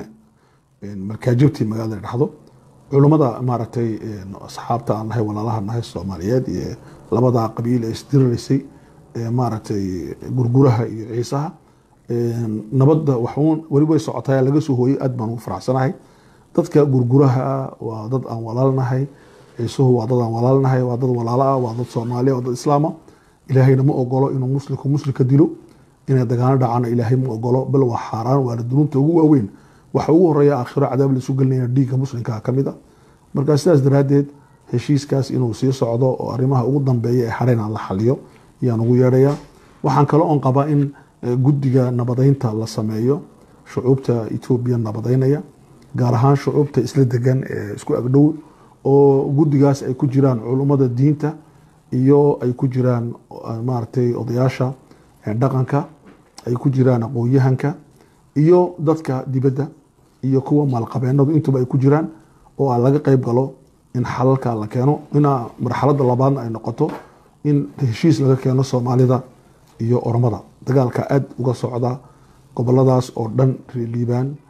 een, markaajabtii magaalada la dhahdo culummada maaragtay een, asxaabta aan nahay walaalaha nahay soomaaliyeed iyo labada qabiil ee isdiriraysay ee maaragtay gurguraha iyo ciisaha een, nabadda waxuun weli way socotaa laga soo hooyay aad baan ugu faraxsanahay dadka gurguraha ah waa dad aan walaalnahay ciisuhu waa dad aan walaalnahay waa dad walaalo ah waa dad soomaaliya waa dad islaama ilaahayna ma ogolo inuu muslimku muslimka dilo inay dagaalo dhacana ilaahay ma ogolo bal waa xaaraan waana dunuubta ugu waaweyn waxa ugu horeeya aakhiro cadaab laisu gelinaya dhiigga muslimka ka mid a marka sidaas daraaddeed heshiiskaas inuu sii socdo oo arrimaha ugu dambeeya ee xareen aan la xaliyo ayaan ugu yeedhayaa waxaan kale oon qabaa in eh, guddiga nabadeynta la sameeyo shucuubta etoobiya nabadeynaya gaar ahaan shucuubta isla degan ee isku agdhow oo guddigaas ay ku jiraan culummada diinta iyo ay ku jiraan eh, maaragtay odayaasha eh, dhaqanka ay ku jiraan aqoon-yahanka iyo dadka dibadda iyo kuwa maalqabeenadu intuba ay ku jiraan oo aan laga qeyb galo in xalalka la keeno inaa marxaladda labaadna ay noqoto in heshiis laga keeno soomaalida iyo oromada dagaalka aad uga socda goboladaas oo dhan reer liibaan